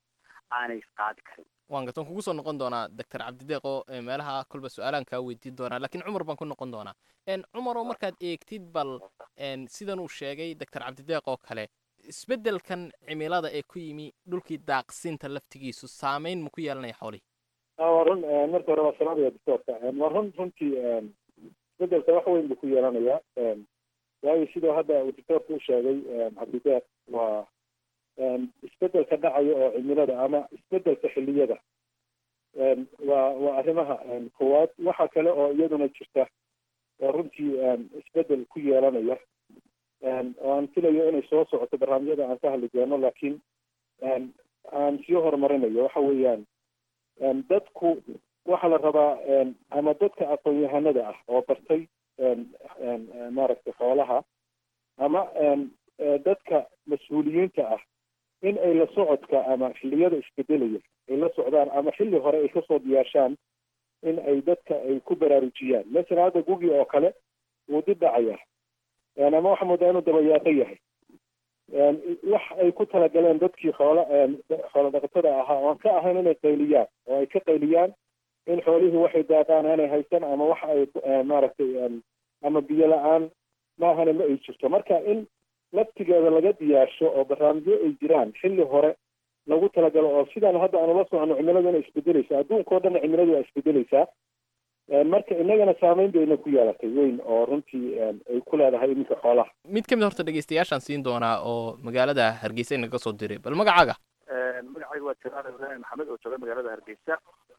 aanay isqaadi karin waan garta waan kugu soo noqon doonaa doctor cabdideeq oo eh, meelaha kolba su-aalaan kaa weydiin doonaa laakiin cumar baan ku noqon doonaa En, cumar oo markaad eegtid bal en, sidan uu sheegay doctor cabdideeq oo kale isbeddelkan cimilada ee ku yimi dhulkii daaqsinta laftigiisu saameyn ma ku yeelanaya xoolihii Ah, waa run eh, marka hore waa salaamaya doctorka Eh, waa run runtii eh, isbedelka wax weyn buu ku yeelanayaa Eh, waayo sidoo hadda uu doctorka u sheegay eh, cabdideeq waa eh, isbedelka dhacaya oo cimilada ama isbedelka xilliyada Eh, waa waa arrimaha eh, koowaad waxa kale oo iyaduna jirta oo runtii eh, isbedel ku yeelanaya Eh, oo aan filayo inay soo socoto barnaamijyada aan ka hadli doono laakiin eh, aan sii horumarinayo waxa weeyaan Een, dadku waxaa la rabaa een, ama dadka aqoon-yahanada ah oo bartay een, een, een, maaragtay xoolaha ama een, ee, dadka mas-uuliyiinta ah in ay la socodka ama xilliyada isbedelaya ay la socdaan ama xilli hore ay kasoo diyaarshaan in ay dadka ay ku baraarujiyaan masalan hadda gugi oo kale wuu dib dhacaya Een, ama waxa moodaa inuu dabayaaqo yahay Een, wax ay ku talagaleen dadkii xoola een, xoola dhaqatada ahaa oo aan ka ahayn inay qayliyaan oo ay ka qayliyaan in xoolihii waxay daaqaan aanay haysan ama wax ay eh, maaragtay een, ama biyo la-aan maahane ma ay jirto marka in laftigeeda laga diyaarsho oo barnaamijyo ay jiraan xilli hore lagu talagalo oo sidaan hadda aan ula socono cimiladu inay isbedeleysa adduunka oo dhan cimiladu waa isbedeleysaa Een, marka inagana saameyn bayna ku yeelatay weyn oo runtii een, ay ku leedahay iminka xoolaha mid ka mid horta dhegeystayaashaan siin doonaa oo magaalada hargeysa inaga soo diray bal magacaaga magacayga waa jalaal ibraahim maxamed oo jooga magaalada hargeysa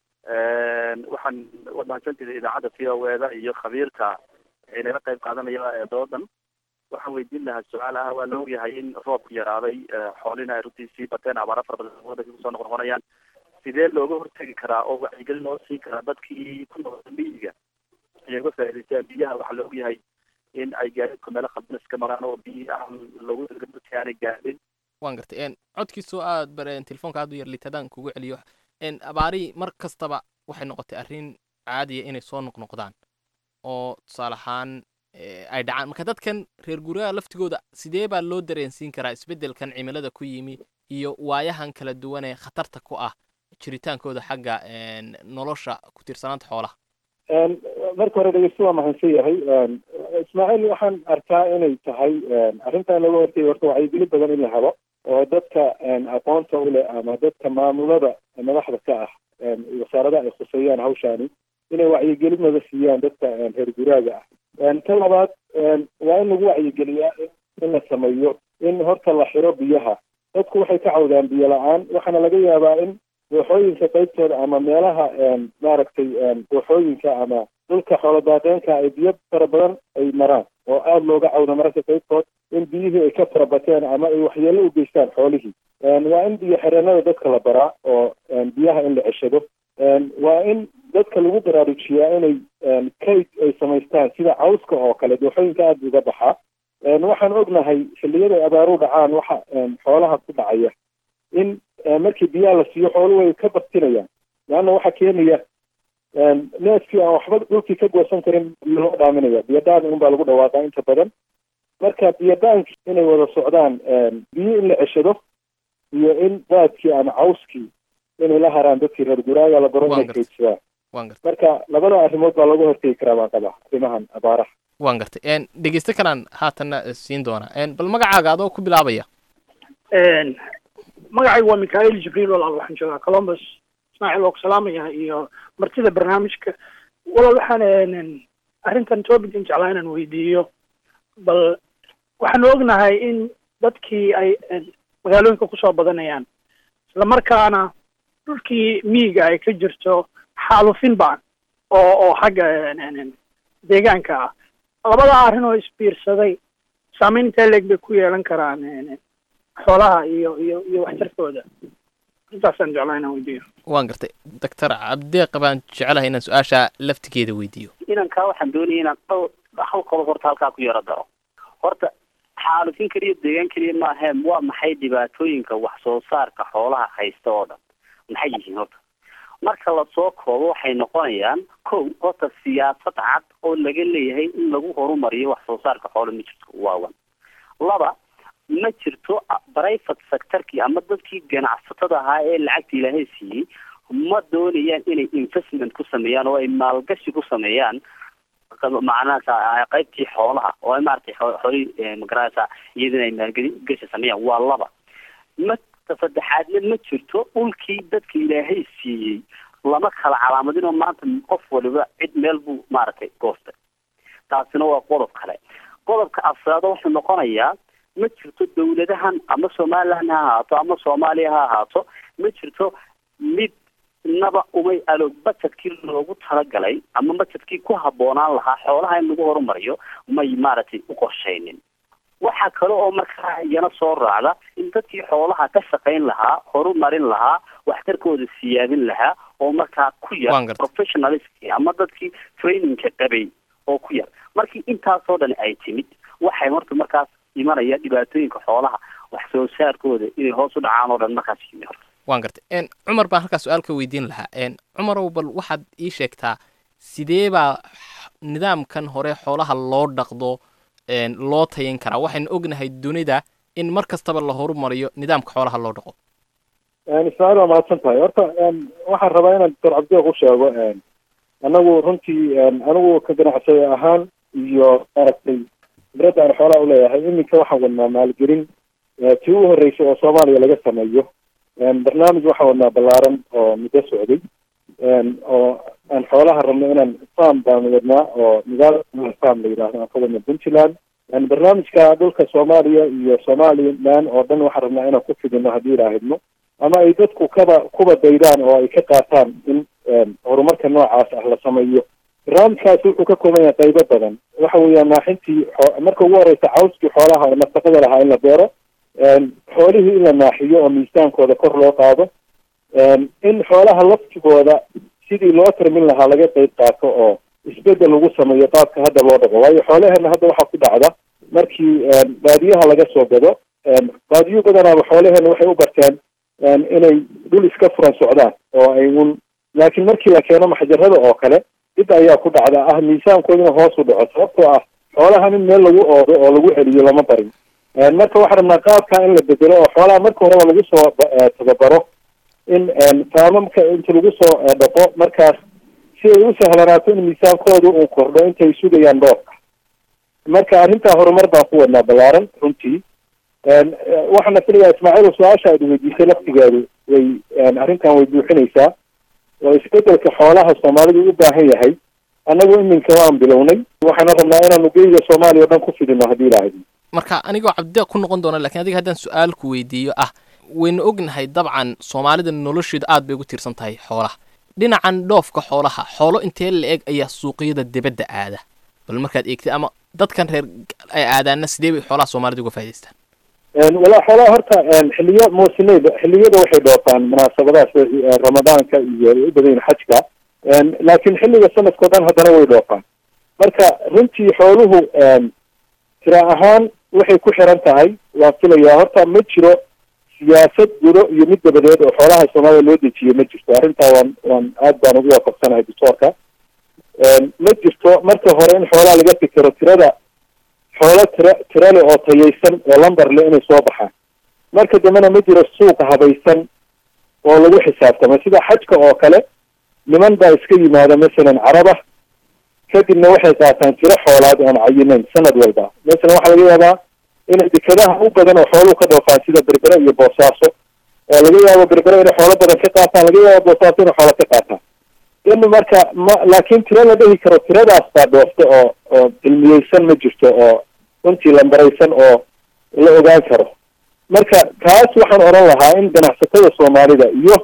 waxaan waad mahadsantiday idaacadda v o eda iyo khabiirka inala qayb qaadanaya ee doodan waxaan weydiin lahaa su-aal ah waa la ogyahay in roobku yaraaday xoolina ay runtii sii bateen abaara fara badan wadanka kusoo noqnoqonayaan sidee looga hortegi karaa oo wacyigelin loo siin karaa dadkii ku noqda miyiga inay uga faa'iidaystaan biyaha waxaa la ogyahay in ay gaadiidku meelo khaldan iska maraan oo biyi aan loogu talagalin dadka aanay gaadhin waan gartay en codkiisoo aad bareen telefoonka aad u yar litadaan kugu celiyo en abaarihii mar kastaba waxay noqotay arrin caadiya inay soo noqnoqdaan oo tusaale ahaan eh, ay dhacaan marka dadkan reer guryaha laftigooda sidee baa loo dareensiin karaa isbeddelkan cimilada ku yimi iyo waayahan kala duwan ee khatarta ku ah jiritaankooda xagga en, nolosha ku tiirsanaanta xoolaha Een, marka hore dhegeysto waa mahadsan yahay Een, ismaaciil waxaan arkaa inay tahay een, arrintan laga hortagay horta wacyigelin badan in la helo oo dadka een, aqoonta u leh ama dadka maamulada madaxda ka ah een, wasaaradaha ay khuseeyaan hawshaani inay wacyigelin wada siiyaan dadka een, reer guraaga ah Een, ka labaad een, waa in lagu wacyigeliyaa in- in la sameeyo in horta la xiro biyaha dadku waxay ka cawdaan biyo la-aan waxaana laga yaabaa in dooxooyinka qaybtooda ama meelaha een, maaragtay een, dooxooyinka ama dhulka xooladaaqeenka ay biyo fara badan ay maraan oo aada looga cawdo mararka qaybtood in biyihii ay ka farabateen ama ay waxyeello u geystaan xoolihii Een, waa in biyo xireenada dadka la baraa oo een, biyaha in la ceshado Een, waa in dadka lagu baraarujiyaa inay een, kayd ay samaystaan sida cawska oo kale dooxooyinka aada uga baxaa Een, waxaan ognahay xilliyada ay abaaru dhacaan waxa een, xoolaha ku dhacaya in eh, markii biyaha la siiyo xooluhu way ka baktinayaan leanna waxaa keenaya een, neefkii aan waxba dhulkii ka goosan karin biyo loo dhaaminaya biyodhaan unbaa lagu dhawaaqaa inta badan marka biyodhaanki inay wada socdaan een, biyo in la ceshado iyo in daadkii ama cawskii inay la haraan dadkii reer guraaga la baro Waan inay gartay. kaydsadaan waan gartay marka labada arrimood baa laga hortegi karaa baan qabaa arrimahan abaaraha waan gartay en dhegeyste kalaan haatanna eh, siin doonaa en bal magacaaga adoo ku bilaabaya magacaygu waa mikhail jibriil walaal waxaan joogaa columbus ismaaciil oo ku salaamaya iyo martida barnaamijka walaal waxaan een, arrintan topican jeclaa inaan weydiiyo bal waxaanu ognahay in dadkii ay een, magaalooyinka kusoo badanayaan islamarkaana dhulkii miyiga ay ka jirto xaalufin baan oo oo xagga een, een, een, deegaanka ah labada arrin oo isbiirsaday saameyn intee leeg bay ku yeelan karaan een, een, xoolaha iyo iyo iyo waxtarkooda intaasaan jeclaa inaan weydiiyo waan gartay doctor cabdeeq baan jecelahay inaan su-aasha laftigeeda weydiiyo inankaa waxaan doonaya inaan dhowr hal qodob horta halkaa ku yaro daro horta xaalufin keliya deegaan keliya ma aheen waa maxay dhibaatooyinka wax soo saarka xoolaha haysta oo dhan maxay yihiin horta marka lasoo koobo waxay noqonayaan kow horta siyaasad cad oo laga leeyahay in lagu horumariyo wax soo saarka xoolo ma jirto waa wan laba ma jirto private sectorkii ama dadkii ganacsatada ahaa ee lacagta ilaahay siiyey ma doonayaan inay investment ku sameeyaan oo ay maalgashi ku sameeyaan macnaha qaybtii xoolaha oo ay maaragtay xoolihii magaranaysa iyadina ay maalgashi sameeyaan waa laba ma saddexaadna ma jirto dhulkii dadka ilaahay siiyey lama kala calaamadinoo maanta qof waliba cid meel buu maaragtay goostay taasina waa qodob kale qodobka afraado wuxuu noqonayaa ma jirto dawladahan ama somaliland ha ahaato ama soomaaliya ha ahaato ma jirto mid naba umay alo bajedkii loogu talagalay ama bajedkii ku habboonaan lahaa xoolaha in lagu horumariyo may maaragtay u qorshaynin waxaa kale oo markaa iyana soo raacda in dadkii xoolaha ka shaqayn lahaa horumarin lahaa waxtarkooda siyaadin lahaa oo markaa ku yar professionalistkii ama dadkii trainingka qabay oo ku yar markii intaasoo dhan ay timid waxay horta markaas imanaya dhibaatooyinka xoolaha wax soo saarkooda inay hoos u dhacaan oo dhan markaas yimi horta waan gartay cumar baan halkaa su-aal ka weydiin lahaa cumarow bal waxaad ii sheegtaa sidee baa nidaamkan hore xoolaha loo dhaqdo loo tayin karaa waxaynu ognahay dunida in mar kastaba la horumariyo nidaamka xoolaha loo dhaqo ismaaciil waa mahadsan tahay horta waxaan rabaa inaan doctor cabdiq u sheego anagu runtii anigu ka ganacsada ahaan iyo maaragtay khibradda aan xoolaha uleeyahay iminka waxaan wadnaa maalgelin tii u horreysay oo soomaaliya laga sameeyo barnaamij waxaan wadnaa ballaaran oo muddo socday oo aan xoolaha rabno inaan farm baan wadnaa oo nidaam farm la yidhaahdo aan ka wadna puntland barnaamijka dhulka soomaaliya iyo somaliland oo dhan waxaan rabnaa inaan ku fidino haddii ilaahidno ama ay dadku kaba kuba daydaan oo ay ka qaataan in horumarka noocaas ah la sameeyo barnaamijkaasi wuxuu ka kooban yahay qaybo badan waxa weeyaan naaxintii marka ugu horeysa cawskii xoolaha oo nafaqada lahaa in la beero xoolihii in la naaxiyo oo miisaankooda kor loo qaado in xoolaha laftigooda sidii loo tarmin lahaa laga qayb qaato oo isbedel lagu sameeyo qaabka hadda loo dhaqo waayo xoolaheena hadda waxaa ku dhacda markii baadiyaha laga soo gado baadiyo badanaaba xoolaheena waxay u barteen inay dhul iska furan socdaan oo ay un laakiin markii la keeno maxjarada oo kale dib ayaa ku dhacda ah miisaankooduna hoos u dhaco sababtoo ah xoolahan in meel lagu oodo oo lagu celiyo lama barin marka waxaan rabnaa qaabka in la bedelo oo xoolaha marka horeba lagu soo tababaro in faamamka inta lagu soo dhaqo markaas si ay u sahlanaato in miisaankooda uu kordho intay sugayaan dhoofka marka arrintaa horumar baan ku wadnaa ballaaran runtii waxaana filayaa ismaaciil su-aasha aad weydiisay laftigeedu way arrintan way buuxinaysaa oo isbedelka xoolaha soomaalidu u baahan yahay annagu iminka waan bilownay waxaana rabnaa inaanu geyga soomaaliya o dhan ku fidino haddii ilaahay marka anigoo cabdideeq ku noqon doona lakin adiga haddaan su-aal ku weydiiyo ah waynu ognahay dabcan soomaalida nolosheedu aad bay ugu tiirsan tahay xoolaha dhinacan dhoofka xoolaha xoolo intee la eg ayaa suuqyada dibadda aada bal markaad eegtay ama dadkan reer ay aadaana sidee bay xoolaha soomaalida uga faa'idaystaan walaa xoolaha horta xiliyo muusimeed xiliyada waxay dhoofaan munaasabadaas ramadaanka iyo u badayin xajka laakiin xilliga sanadkao dhan haddana way dhoofaan marka runtii xooluhu tira ahaan waxay ku xiran tahay waan filayaa horta ma jiro siyaasad gudo iyo mid dabadeed oo xoolaha soomaalida loo dejiyo ma jirto arrintaa waan waan aad baan ugu waafaqsanahay doctoorka ma jirto marka hore in xoolaha laga fikero tirada xoolo tira tira le oo tayaysan oo lambar le inay soo baxaan marka dambena ma jiro suuq habaysan oo lagu xisaabtamo sida xajka oo kale niman baa iska yimaada masalan caraba kadibna waxay qaataan tiro xoolaad oon cayinayn sanad walba masalan waxaa laga yaabaa inay dekadaha u badan oo xooluhu ka dhoofaan sida berbere iyo boosaaso oo laga yaabo berbere inay xoolo badan ka qaataan laga yaabo boosaaso inay xoolo ka qaataan in marka ma laakiin tiro la dhihi karo tiradaas baa dhoofta oo oo cilmiyeysan ma jirto oo runtii lambaraysan oo la ogaan karo marka taas waxaan oran lahaa in ganacsatada soomaalida iyo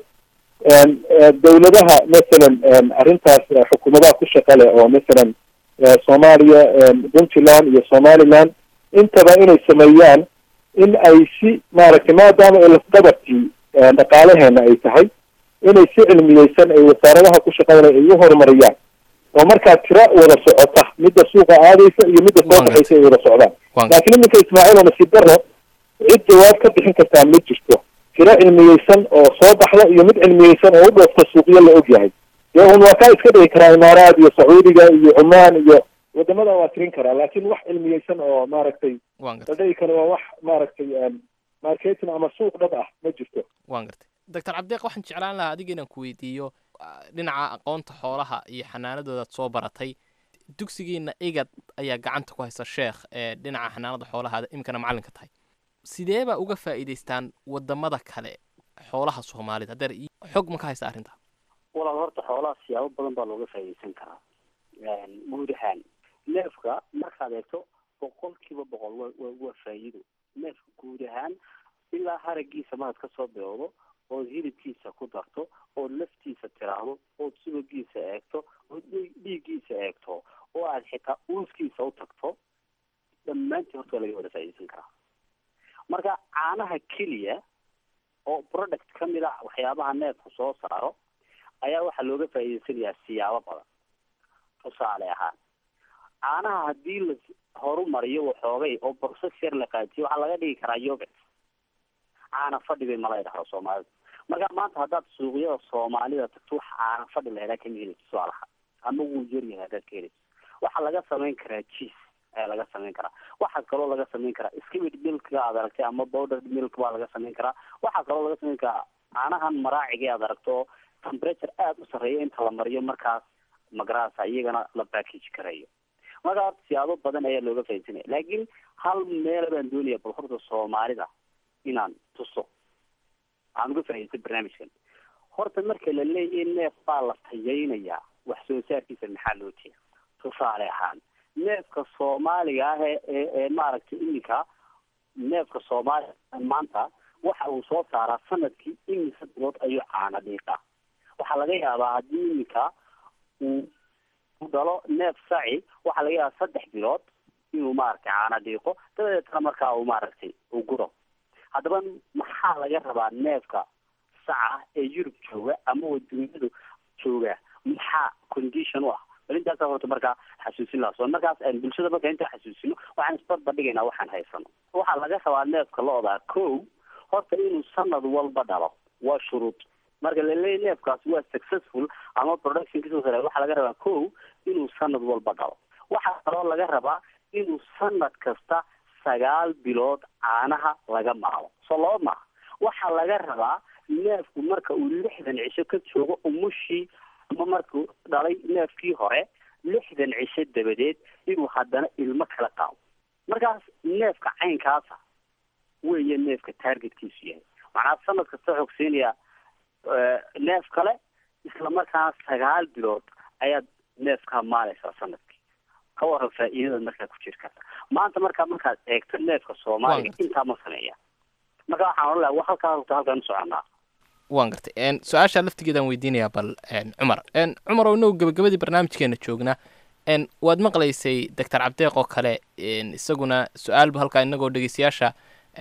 dawladaha masalan arrintaas xukuumadaha ku shaqa leh oo masalan soomaaliya puntland iyo somaliland intaba inay sameeyaan in ay si maaragtay maadaama ay lafdabartii dhaqaalaheena ay tahay inay si cilmiyeysan ay wasaaradaha ku shaqada leh ay u horumariyaan oo markaa tira wada socota midda suuqa aadaysa iyo midda soo baxaysa ay wada socdaan laakiin iminka ismaaciil oo nasiib daro cid jawaab ka bixin kartaa ma jirto tiro cilmiyeysan oo soo baxda iyo mid cilmiyeysan oo u dhoofta suuqyo la og yahay dee un waa kaa iska dhigi karaa imaaraad iyo sacuudiga iyo cumaan iyo wadamada waa tirin karaa laakiin wax cilmiyeysan oo maaragtay waan la gartay dhihi karo waa wax maaragtay marketing ama suuq dhab ah ma jirto waan gartay doctor cabdiq waxaan jeclaan lahaa adiga inaan ku weydiiyo ah, dhinaca aqoonta xoolaha iyo xanaanadoodaad soo baratay dugsigiina igad ayaa gacanta ku haysa sheekh ee dhinaca xanaanada xoolaha iminkana macallinka tahay sidee baa uga faa'iidaystaan wadamada kale xoolaha soomaalida hadeer ii- xog ma ka haysa arrinta walaal horta xoolaha siyaabo badan baa looga faa'iidaysan karaa guud ahaan neefka markaad eegto boqolkiiba boqol waa waa waa faa'iido neefka guud ahaan ilaa haragiisa markaad kasoo bilowdo ood hilibkiisa ku darto ood laftiisa tiraahdo ood subagiisa eegto ood dhiig- dhiiggiisa eegto oo aad xitaa uuskiisa u tagto dhammaantii horta waa laga wada faa'iidaysan karaa marka caanaha keliya oo product ka mid a waxyaabaha neefku soo saaro ayaa waxaa looga faa'iidaysanayaa siyaabo badan tusaale ahaan caanaha haddii la horumariyo waxoogay oo process yar la qaatiyo waxaa laga dhigi karaa yogurt caana fadhi bay mala idhahdo soomaalida marka maanta haddaad suuqyada soomaalida tagto wax caana fadhi la helaa kama helid tusaalaha ama wuu yaryahay haddaad ka helid waxaa laga samayn karaa cheese ayaa laga samayn karaa waxaa kaloo laga samayn karaa skimmed milka aad aragtay ama powdered milk baa laga samayn karaa waxaa kaloo laga samayn karaa caanahan maraaciga aad aragto oo temperature aada u sarreeya inta la mariyo markaas magarasa iyagana la package karayo marka horta siyaabo badan ayaa looga faaidsanaya laakiin hal meel baan doonaya bal horta soomaalida inaan tuso aan uga faa'idaystay barnaamijkan horta marka la leeyahay neef baa la tayaynayaa wax soo saarkiisa maxaa loo jeeda tusaale ahaan neefka soomaaliga ah ee ee ee maaragtay iminka neefka soomaaliga maanta waxa uu soo saaraa sanadkii imise bilood ayuu caana dhiiqaa waxaa laga yaabaa haddii iminka uu u dhalo neef saci waxaa laga yaabaa saddex bilood inuu maaragtay caana dhiiqo dabadeetna markaa uu maaragtay uu guro haddaba maxaa laga rabaa neefka saca ee yurub jooga ama waduunyadu jooga maxaa condition u ah bal intaasa horta markaa xasuusin lahaa soo markaas aan bulshada marka intaa xasuusino waxaan isbarbar dhigaynaa waxaan haysano waxaa laga rabaa neefka lo-da ko horta inuu sanad walba dhalo waa shuruud marka laleeyahy neefkaasi waa successful ama productionkiisa sare waxaa laga rabaa ko inuu sanad walba dhalo waxaa kaloo laga rabaa inuu sanad kasta sagaal bilood caanaha laga maalo soo laba maaha waxaa laga rabaa neefku marka uu lixdan cisho ka joogo umushii ama markuu dhalay neefkii hore lixdan cisho dabadeed inuu haddana ilmo kala qaado markaas neefka caynkaasa weeye neefka targetkiisu yahay macnaa sanad kasta xogsiinaya neef kale isla markaana sagaal bilood ayaad neefkaa maalaysaa sanadkii ka waran faa'iidada markaa ku jiri karta maanta markaa markaad eegto neefka soomaaliga intaa ma sameeya marka waxaan odhan lahaa wa halkaa rugta halkaan u soconaa waan gartay su-aasha laftigeedaan weydiinayaa bal cumar cumar oo inagu gabagabadii barnaamijkeena joogna waad maqlaysay doctor cabdeeq oo kale isaguna su-aalba halkaa inagoo dhegeystayaasha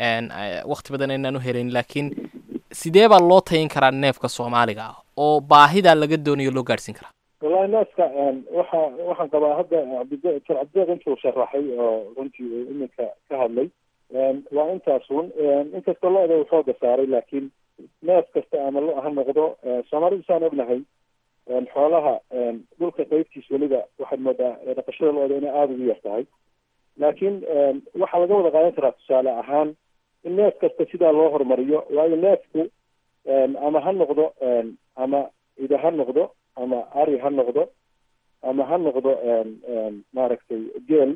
wakti badan aynaan u helayn laakiin sidee baa loo tayin karaa neefka soomaaliga ah oo baahidaa laga doonayo loo gaadhsiin karaa wallahi neefka waxa waxaan qabaa hadda cabdide doctor cabdideeq intuu sharaxay oo runtii uu iminka ka hadlay waa intaas un inkastoo lo-da uu xooga saaray laakiin neef kasta ama lo ha noqdo soomaalidu saan ognahay xoolaha dhulka qaybtiis weliba waxaad moodaa dhaqashada lo-da inay aada ugu yar tahay laakiin waxaa laga wada qaadan karaa tusaale ahaan in neef kasta sidaa loo horumariyo waayo neefku ama ha noqdo ama ida ha noqdo ama ari ha noqdo ama ha noqdo maaragtay geel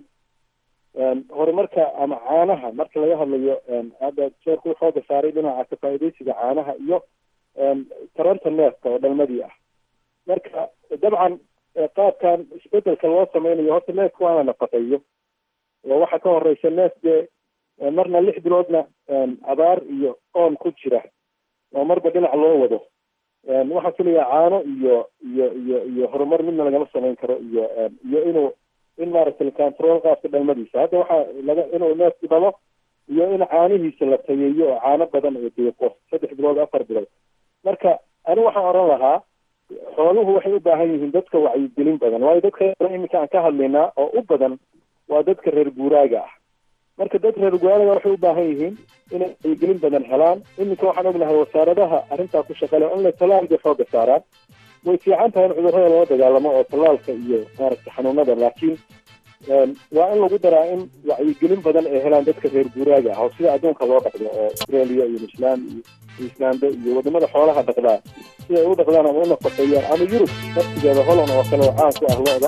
horumarka ama caanaha marka laga hadlayo hadda jeerku xooga saaray dhinaca kafaa'idaysiga caanaha iyo taranta neefka oo dhalmadii ah marka dabcan qaabkan isbedelka loo sameynayo horta neefka waa la nafaqeeyo oo waxaa ka horeysa neef dee marna lix biloodna abaar iyo oon ku jira oo marba dhinac loo wado waxaan filayaa caano iyo iyo iyo iyo horumar midna lagama samayn karo iyo iyo inuu in maaragtay control qaabka dhalmadiisa hadda waxaa laga inuu neefku dhalo iyo in caanihiisa la tayeeyo oo caano badan oo deeqo saddex bilood afar bilood marka ani waxaan oran lahaa xooluhu waxay u baahan yihiin dadka wacyigelin badan waayo dadka iminka aan ka hadlaynaa oo u badan waa dadka reer guuraaga ah marka dad reer guuraaga waxay u baahan yihiin inay wacyigelin badan helaan iminka waxaan ognahay wasaaradaha arrintaa ku shaqale in la tallaal bay xooga saaraan way fiican tahay in cudurrada loo dagaalamo oo tallaalka iyo maaragtay xanuunada laakiin waa in lagu daraa in wacyigelin badan ay helaan dadka reer guuraaga ah oo sida adduunka loo dhaqdo oo australia iyo newsland iyo queensland iyo wadamada xoolaha dhaqdaa si ay u dhaqdaan ama u nafaqeeyaan ama yurub naftigeeda holland oo kale oo caan ku ah lo-da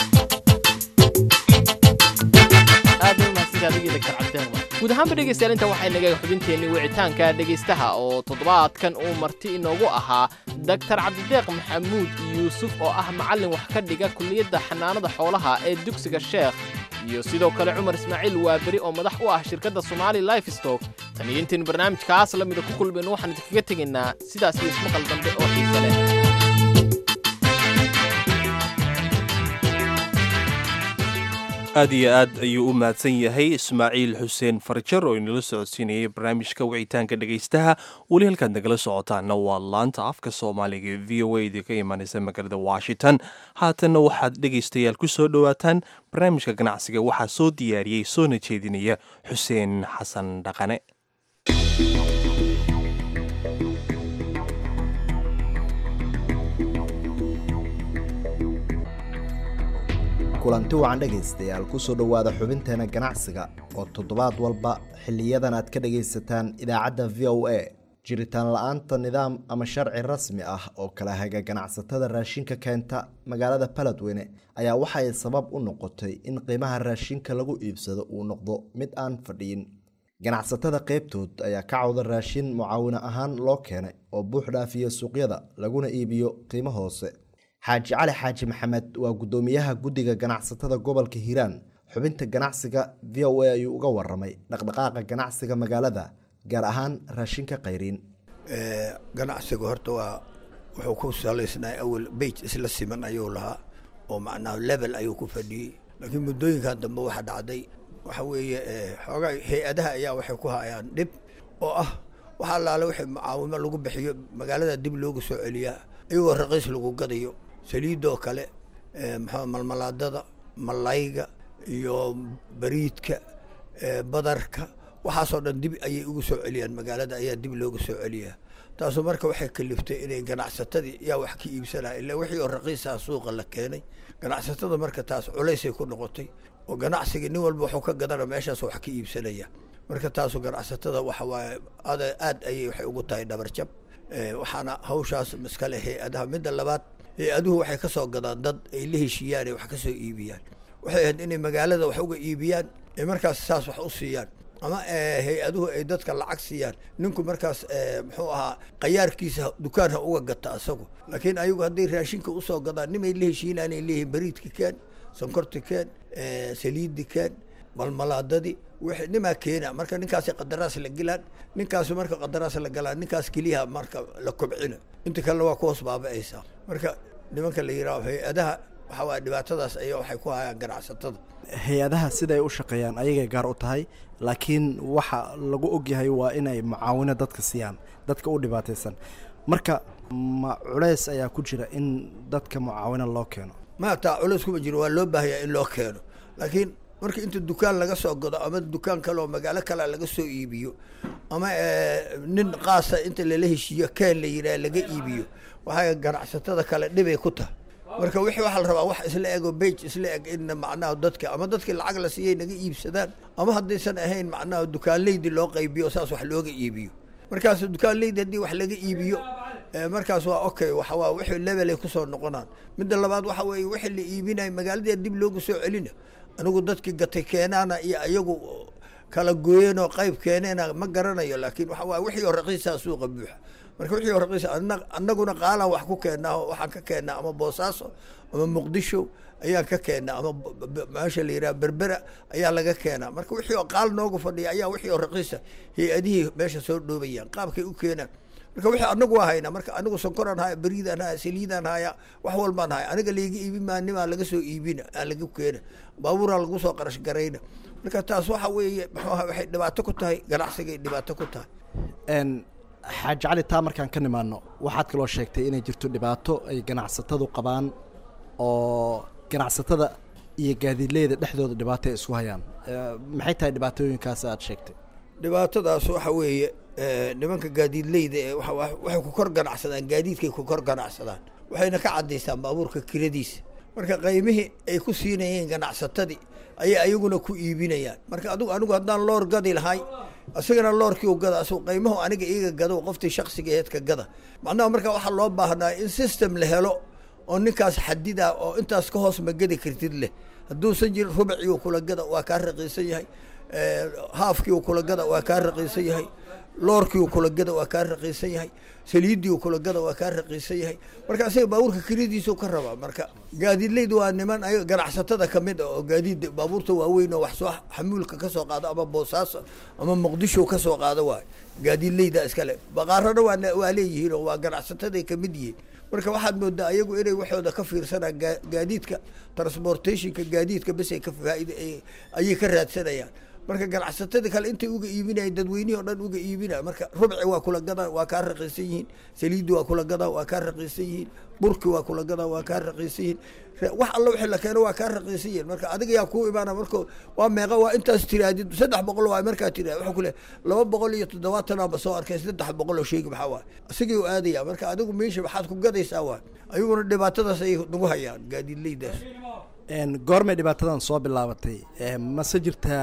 aad u mahadsantahay adigii dr cabdiraxmaan guud ahaanba dhegaystayaal inta waxay naga xubinteennii wicitaanka dhegaystaha oo toddobaadkan uu marti inoogu ahaa daktar cabdideeq maxamuud yuusuf oo ah macallin wax ka dhiga kulliyadda xanaanada xoolaha ee dugsiga sheekh iyo sidoo kale cumar ismaaciil waaberi oo madax u ah shirkadda somaali life stock tan iyo intayn barnaamijkaas la mida ku kulmayno waxaan idinkaga tegaynaa sidaas iyo ismaqal dambe oo xiise leh aad iyo aad ayuu u mahadsan yahay ismaaciil xuseen farjar oo inala socodsiinayay barnaamijka wicitaanka dhegaystaha weli halkaad nagala socotaana waa laanta afka soomaaliga ee v o a idinka imaanaysa magaalada washington haatanna waxaad dhegaystayaal ku soo dhowaataan barnaamijka ganacsiga waxaa soo diyaariyey soona jeedinaya xuseen xasan dhaqane kulanti wacan dhegaystayaal kusoo dhowaada xubinteena ganacsiga oo toddobaad walba xiliyadan aad ka dhagaysataan idaacadda v o a jiritaan la-aanta nidaam ama sharci rasmi ah oo kala haga ganacsatada raashinka keenta magaalada baladweyne ayaa waxay sabab u noqotay in qiimaha raashinka lagu iibsado uu noqdo mid aan fadhiyin ganacsatada qeybtood ayaa ka cawda raashin mucaawino ahaan loo keenay oo buux dhaafiya suuqyada laguna iibiyo qiimo hoose xaaji cali xaaji maxamed waa guddoomiyaha guddiga ganacsatada gobolka hiiraan xubinta ganacsiga v o a ayuu uga waramay dhaqdhaqaaqa ganacsiga magaalada gaar ahaan raashinka khayriin ganacsiga horta waa wuxuu ku salaysnaa awal beyt isla siman ayuu lahaa oo macnaha level ayuu ku fadhiyey laakiin muddooyinkan dambe waxa dhacday waxa weeye xoogaa hay-adaha ayaa waxay ku hayaan dhib oo ah waxa allaale wixii mucaawimo lagu bixiyo magaalada dib loogu soo celiyaa iyagoo raqiis lagu gadayo saliidoo kale maxaa malmalaadada malayga iyo bariidka badarka waxaasoo dhan dib ayay ugu soo celiyaan magaalada ayaa dib looga soo celiyaa taasu marka waxay kaliftay inay ganacsatadii yaa wax ka iibsanaya ila wixii oo raqiisaha suuqa la keenay ganacsatada marka taas culaysay ku noqotay oo ganacsiga nin walba wuxuu ka gadana meeshaas wax ka iibsanaya marka taasu ganacsatada waxa waaye aad ayay waxay ugu tahay dhabarjab waxaana hawshaas iskale hay-adaha midda labaad hay-aduhu waxay ka soo gadaan dad ay la heshiiyaan ay wax ka soo iibiyaan waxay ahayd inay magaalada wax uga iibiyaan ay markaas saas wax u siiyaan ama hay-aduhu ay dadka lacag siiyaan ninku markaas muxuu ahaa qayaarkiisa dukaan ha uga gata asagu laakiin ayagu hadday raashinka usoo gadaan nimay la heshiinaan ay leeyihiin bariidka keen sonkorta keen saliidda keen malmalaadadii wixii nimaa keena marka ninkaasi qadaraas la gelaan ninkaasu marka qadaraas la galaan ninkaas keliyaha marka la kobcina inta kalena waa ku hoos baaba'aysaa marka nimanka la yidhaaho hay-adaha waxa waaya dhibaatadaas ayaa waxay ku hayaan ganacsatada hay-adaha siday u shaqeeyaan ayagay gaar u tahay laakiin waxa lagu ogyahay waa inay mucaawino dadka siiyaan dadka u dhibaataysan marka ma culeys ayaa ku jira in dadka mucaawino loo keeno ma taa culeys kuma jiro waa loo baahayaa in loo keeno laakiin marka inta dukaan laga soo gado ama dukaan kale oo magaalo kale laga soo iibiyo ama nin qaasa inta lala heshiiyo keen la yidhaha laga iibiyo waxay ganacsatada kale dhibay ku tahay marka wixii waxaa la rabaa wax isla ego bage isla eg in macnaha dadka ama dadkii lacag la siiyay naga iibsadaan ama haddaysan ahayn macnaha dukaanleydi loo qaybiyo saas wax looga iibiyo markaas dukaanleydi haddii wax laga iibiyo markaas waa okay waxa waa wixii level ay kusoo noqonaan midda labaad waxa weeye wixii la iibinayo magaaladii dib loogu soo celina anigu dadkii gatay keenaana iyo iyagu kala gooyeenoo qayb keeneena ma garanayo laakiin waxa waay wixii oo raqiisaa suuqa buuxa marka wixii oo raqiisa annaguna qaalaan wax ku keennaa waxaan ka keennaa ama boosaaso ama muqdisho ayaan ka keennaa ama meesha la yidhaha berbera ayaa laga keenaa marka wixii oo qaal noogu fadhiya ayaa wixii oo raqiisa hay-adihii meesha soo dhoobayaan qaabkay u keenaan marka wixii anagu waa haynaa marka anigu sonkoraan haya beriidaan haya saliidaan haya wax walbaan haya aniga layga iibin maa nimaa laga soo iibina aan laga keena baabuuraa lagu soo qarash garayna marka taas waxa weeye muxuu aha waxay dhibaato ku tahay ganacsigay dhibaato ku tahay xaaji cali taa markaan ka nimaano waxaad kaloo sheegtay inay jirto dhibaato ay ganacsatadu qabaan oo ganacsatada iyo gaadiidleyda dhexdooda dhibaato ay isku hayaan maxay tahay dhibaatooyinkaas aad sheegtay dhibaatadaas waxa weeye nimanka gaadiidleyda ee waxay ku kor ganacsadaan gaadiidkay ku kor ganacsadaan waxayna ka cadaystaan baabuurka kiradiisa marka qaymihii ay ku siinayeen ganacsatadii ayay ayaguna ku iibinayaan marka adigu anigu haddaan loor gadi lahay isagana loorkii u gada asuu qiimahu aniga iiga gado qoftii shaksiga eedka gada macnaha marka waxaa loo baahnaa in system la helo oo ninkaas xadida oo intaas ka hoos ma gedi kartid leh hadduusan jirin rubacii uu kula gada waa kaa raqiisan yahay haafkii uu kula gada waa kaa raqiisan yahay loorkii uu kula gada waa kaa raqiisan yahay saliiddii uu kula gada waa kaa raqiisan yahay marka isaga baabuurka kelidiisuu ka rabaa marka gaadiidleyda waa niman ay ganacsatada ka mid ah oo gaadiid baabuurta waaweyn oo wax soo xamuulka ka soo qaado ama boosaaso ama muqdisho ka soo qaado waay gaadiidleyda iskale baqaarana waa waa leeyihiin oo waa ganacsataday ka mid yihiin marka waxaad moodaa ayagu inay waxooda ka fiirsanaan gaadiidka transportationka gaadiidka bes ay ka faaid ayay ka raadsanayaan marka ganacsatada kale intay uga iibinayan dadweynihii o dhan uga iibinaya marka rubci waa kula gadaa waa kaa raqiisan yihiin saliiddi waa kula gadaa waa kaa raqiisan yihiin burki waa kula gadaa waa kaa raqiisan yihiin wax alla wixii la keeno waa kaa raqiisan yihiin marka adiga yaa kuu imaana marka waa meeqa waa intaas tiraadid saddex boqol waa markaa tiraad wuxuu ku leeyahay laba boqol iyo toddobaatan aanba soo arkay saddex boqol oo sheegi maxaa waay isagii u aadaya marka adigu meesha maxaad ku gadaysaa waay ayaguna dhibaatadaas ayay nagu hayaan gaadiidleydaas goormay dhibaatadan soo bilaabatay mase jirtaa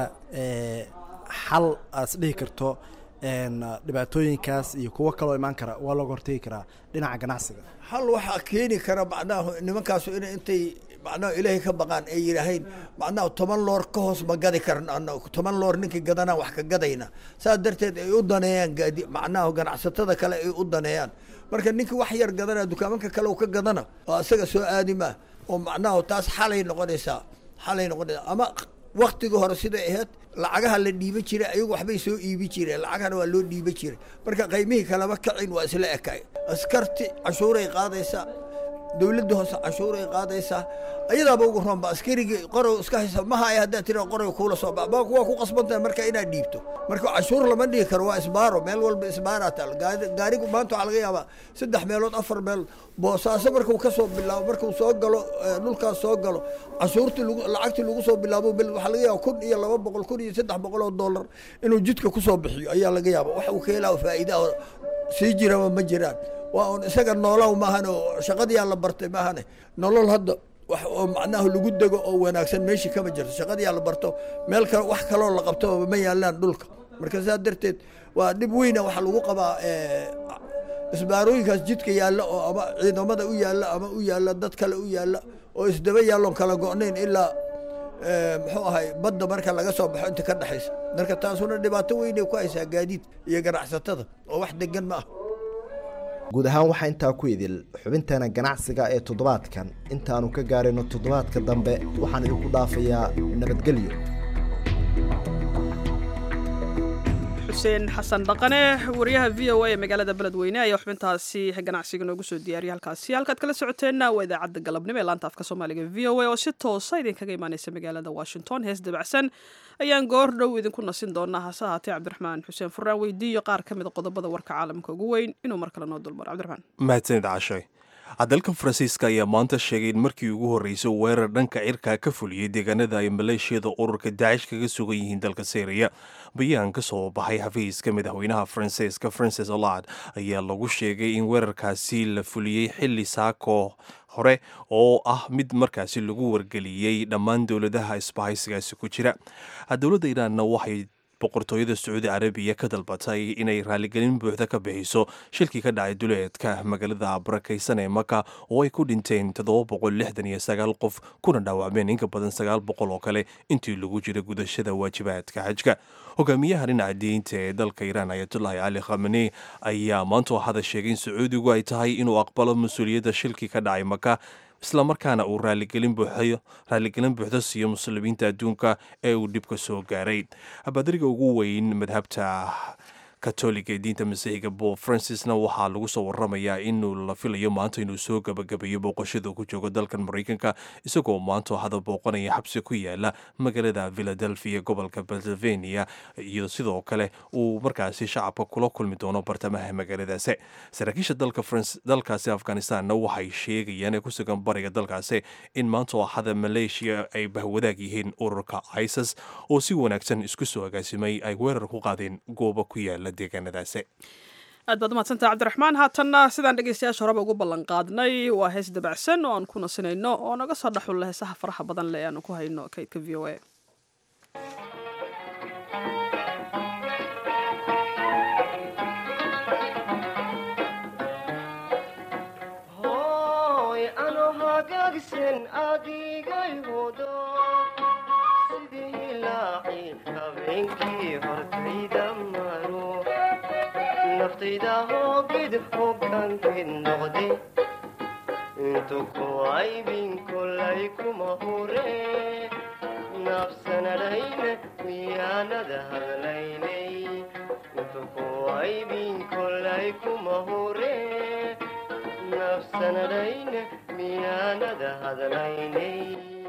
xal aad is dhihi karto dhibaatooyinkaas iyo kuwo kaloo imaan kara waa looga hortegi karaa dhinaca ganacsiga hal waxaa keeni kara macnaha nimankaasu inay intay macnaha ilaahay ka baqaan ay yidhaahayn macnaha toban loor ka hoos ma gadi karan ana toban loor ninkii gadanaan wax ka gadayna saas darteed ay u daneeyaan gaadi macnaha ganacsatada kale ay u daneeyaan marka ninkii wax yar gadana dukaamanka kale uu ka gadana oo isaga soo aadi maa oo macnaha taas xalay noqonaysaa xalay noqonaysaa ama waktigii hore siday ahayd lacagaha la dhiiban jiray ayagu waxbay soo iibi jireen lacagana waa loo dhiiban jiray marka qiymihii kalama kacin waa isla ekay askarti canshuuray qaadaysaa dowladda hoose canshuuray qaadaysaa ayadaaba ugu roonba askarigii qorow iska haysa ma haya haddaad tira qorow kuula soo bax waa ku qasbantahay marka inaad dhiibto marka canshuur lama dhihi karo waa isbaaro meel walba isbaaraa taal gaarigu maanta waxaa laga yaabaa saddex meelood afar meel boosaaso markuu ka soo bilaabo markuu soo galo dhulkaas soo galo canshuurtii lagu lacagtii lagu soo bilaabo waxaa laga yaaba kun iyo laba boqol kun iyo saddex boqol oo dollar inuu jidka kusoo bixiyo ayaa laga yaaba wax uu ka helaa faa'iida sii jiraba ma jiraan waa un isaga noolow maahan oo shaqadiyaa la bartay maahane nolol hadda wax oo macnaha lagu dego oo wanaagsan meeshii kama jirto shaqadiyaa la barto meel kale wax kaloo la qabto ma yaalaan dhulka marka saa darteed waa dhib weyna waxaa lagu qabaa isbaarooyinkaas jidka yaalla oo ama ciidamada u yaalla ama u yaalla dad kale u yaalla oo isdaba yaalloon kala go'nayn ilaa muxuu ahay badda marka laga soo baxo inta ka dhexaysa marka taasuna dhibaato weynay ku haysaa gaadiid iyo ganacsatada oo wax degan ma ah guud ahaan waxaa intaa ku idil xubinteena ganacsiga ee toddobaadkan intaannu ka gaarayno toddobaadka dambe waxaan idinku dhaafayaa nabadgelyo xuseen xasan dhaqane wariyaha v o a ee magaalada beledweyne ayaa xubintaasi ganacsiga noogu soo diyaariyay halkaasi halkaad kala socoteenna waa idaacadda galabnimo ee laanta afka soomaaliga v o a oo si toosa idinkaga imaaneysa magaalada washington hees dabacsan ayaan goor dhow idinku nasin doonaa hase ahaatee cabdiraxmaan xuseen furaan weydiiyo qaar ka mid a qodobada warka caalamka ugu weyn inuu mar kale noo dulmaro cabdiraxmaan mahadsanid cashay dalka faransiiska ayaa maanta sheegay in markii ugu horreysay weerar dhanka cirkaa ka fuliyey deegaanada ay maleeshiyada ururka daacish kaga sugan yihiin dalka syriya bayaan ka soo baxay xafiiska madaxweynaha faransiiska francis olad ayaa lagu sheegay in weerarkaasi la fuliyey xilli saako hore oo ah mid markaasi lagu wargeliyey dhammaan dowladaha isbahaysigaasi ku jira dowladda iiraanna waxay boqortooyada sacuudi carabiya ka dalbatay inay raaligelin buuxda ka bixiso shilkii ka dhacay duleedka magaalada barakaysan ee maka oo ay ku dhinteen qof kuna dhaawacmeen inka badan sagaal boqol oo kale intii lagu jira gudashada waajibaadka xajka hogaamiyaha dhinaca diinta ee dalka iiraan ayatullahi cali khamani ayaa maanta hada sheegay in sacuudigu ay tahay inuu aqbalo mas-uuliyadda shilkii ka dhacay maka islamarkaana uu raaligelin buuxda siiyo muslimiinta adduunka ee uu dhibka soo gaaray badariga ugu weyn madhabta katoliga ee diinta masiixiga bob francisna waxaa lagu soo waramayaa inuu la filayo maanta inuu soo gabagabeeyo booqashada ku joogo dalkan maraykanka isagoo maanta hada booqanaya xabsi ku yaala magaalada philadelphia gobolka pennsylvania iyo sidoo kale uu markaasi shacabka kula kulmi doono bartamaha magaaladaasi saraakiisha dalkaasi afghanistanna waxay sheegayaan ee ku sugan bariga dalkaasi in maanta axada maleeshiya ay bahwadaag yihiin ururka isis oo si wanaagsan isku soo agaasimay ay weerar ku qaadeen goobo ku yaala aad baad umadsantah cabdiraxmaan haatanna sidaan dhegeystayaasha horeba ugu ballan qaadnay waa hees dabacsan oo aan ku nasinayno oo naga soo dhaxulla heesaha faraha badan leh aanu ku hayno kaydka v o a hagagsan adigay hodo sidii hilaaci habeenkii hortayda maro naftayda hoogid hoggaankeed noqde intu ku aybin kolay kuma hure nafsanadhayna miyaanada hadlaynay intu ku aybin kolay kuma hure nafsanadhayna miyaanada hadlaynay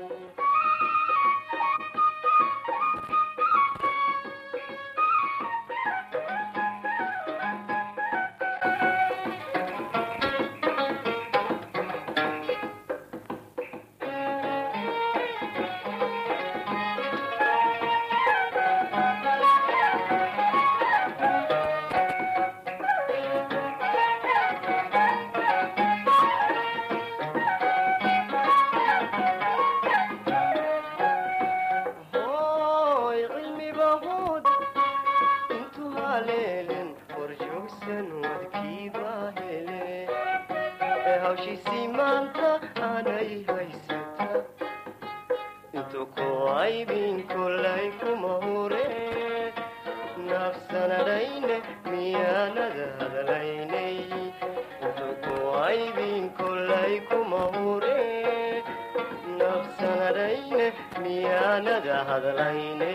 hooy cilmiba hood intu haleelen horjoogsan wadkiiba hele ee hawshiisii maanta aanay haysata intu ku aybin kolay kuma hure nafsanadhayne miyaanada hadlaynay intu ku aybin kolay kuma hure nafsanadhayne miyaanada hadlaynay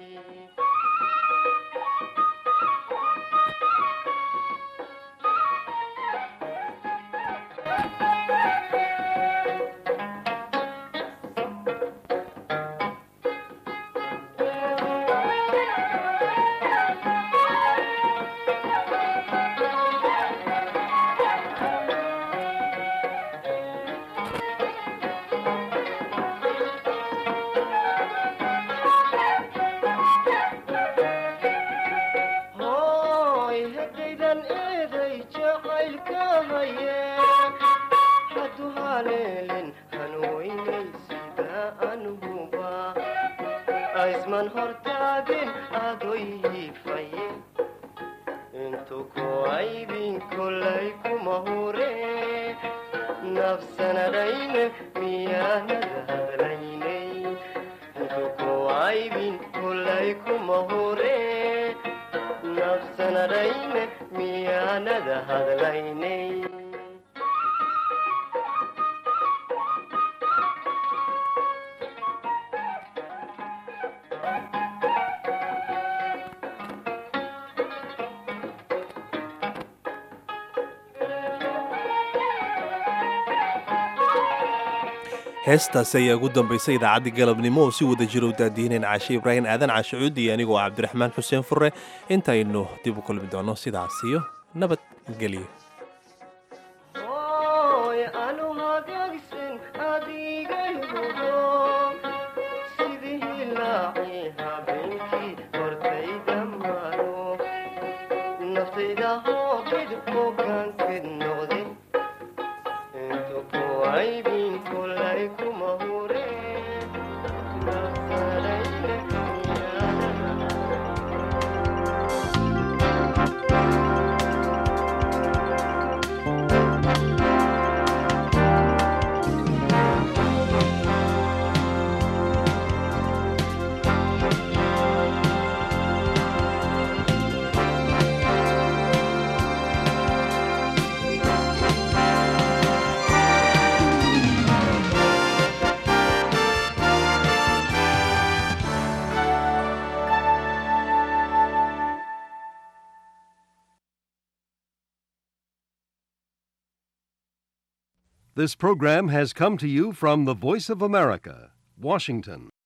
hooy haddaydan eeday jacaylka haye haddu haleelin hanweynay sida anhuba aisman hortaagin adoy hiifaye intu ku aybin kolay kuma hure nafsanadhayne miyaanada hadlaynay intu ku aybin kolay kuma hure nafsanadhayne miyaanada hadlaynay heestaasi ayaa ugu dambaysay idaacaddii galabnimo oo si wada jiro u daadiineen caashe ibraahim aadan caashe cuudi iyo anigoo cabdiraxmaan xuseen furre intaynu dib u kulmi doonno sidaas iyo nabadgelyo hooy anu hagagsan adigay hudo sidii hilaaci habeenkii hortayda maro naftayda hoogid hoggaankeed noqde intu ku aybin kolay kuma hure nafsanadhayne This program has come to you from the Voice of America, Washington.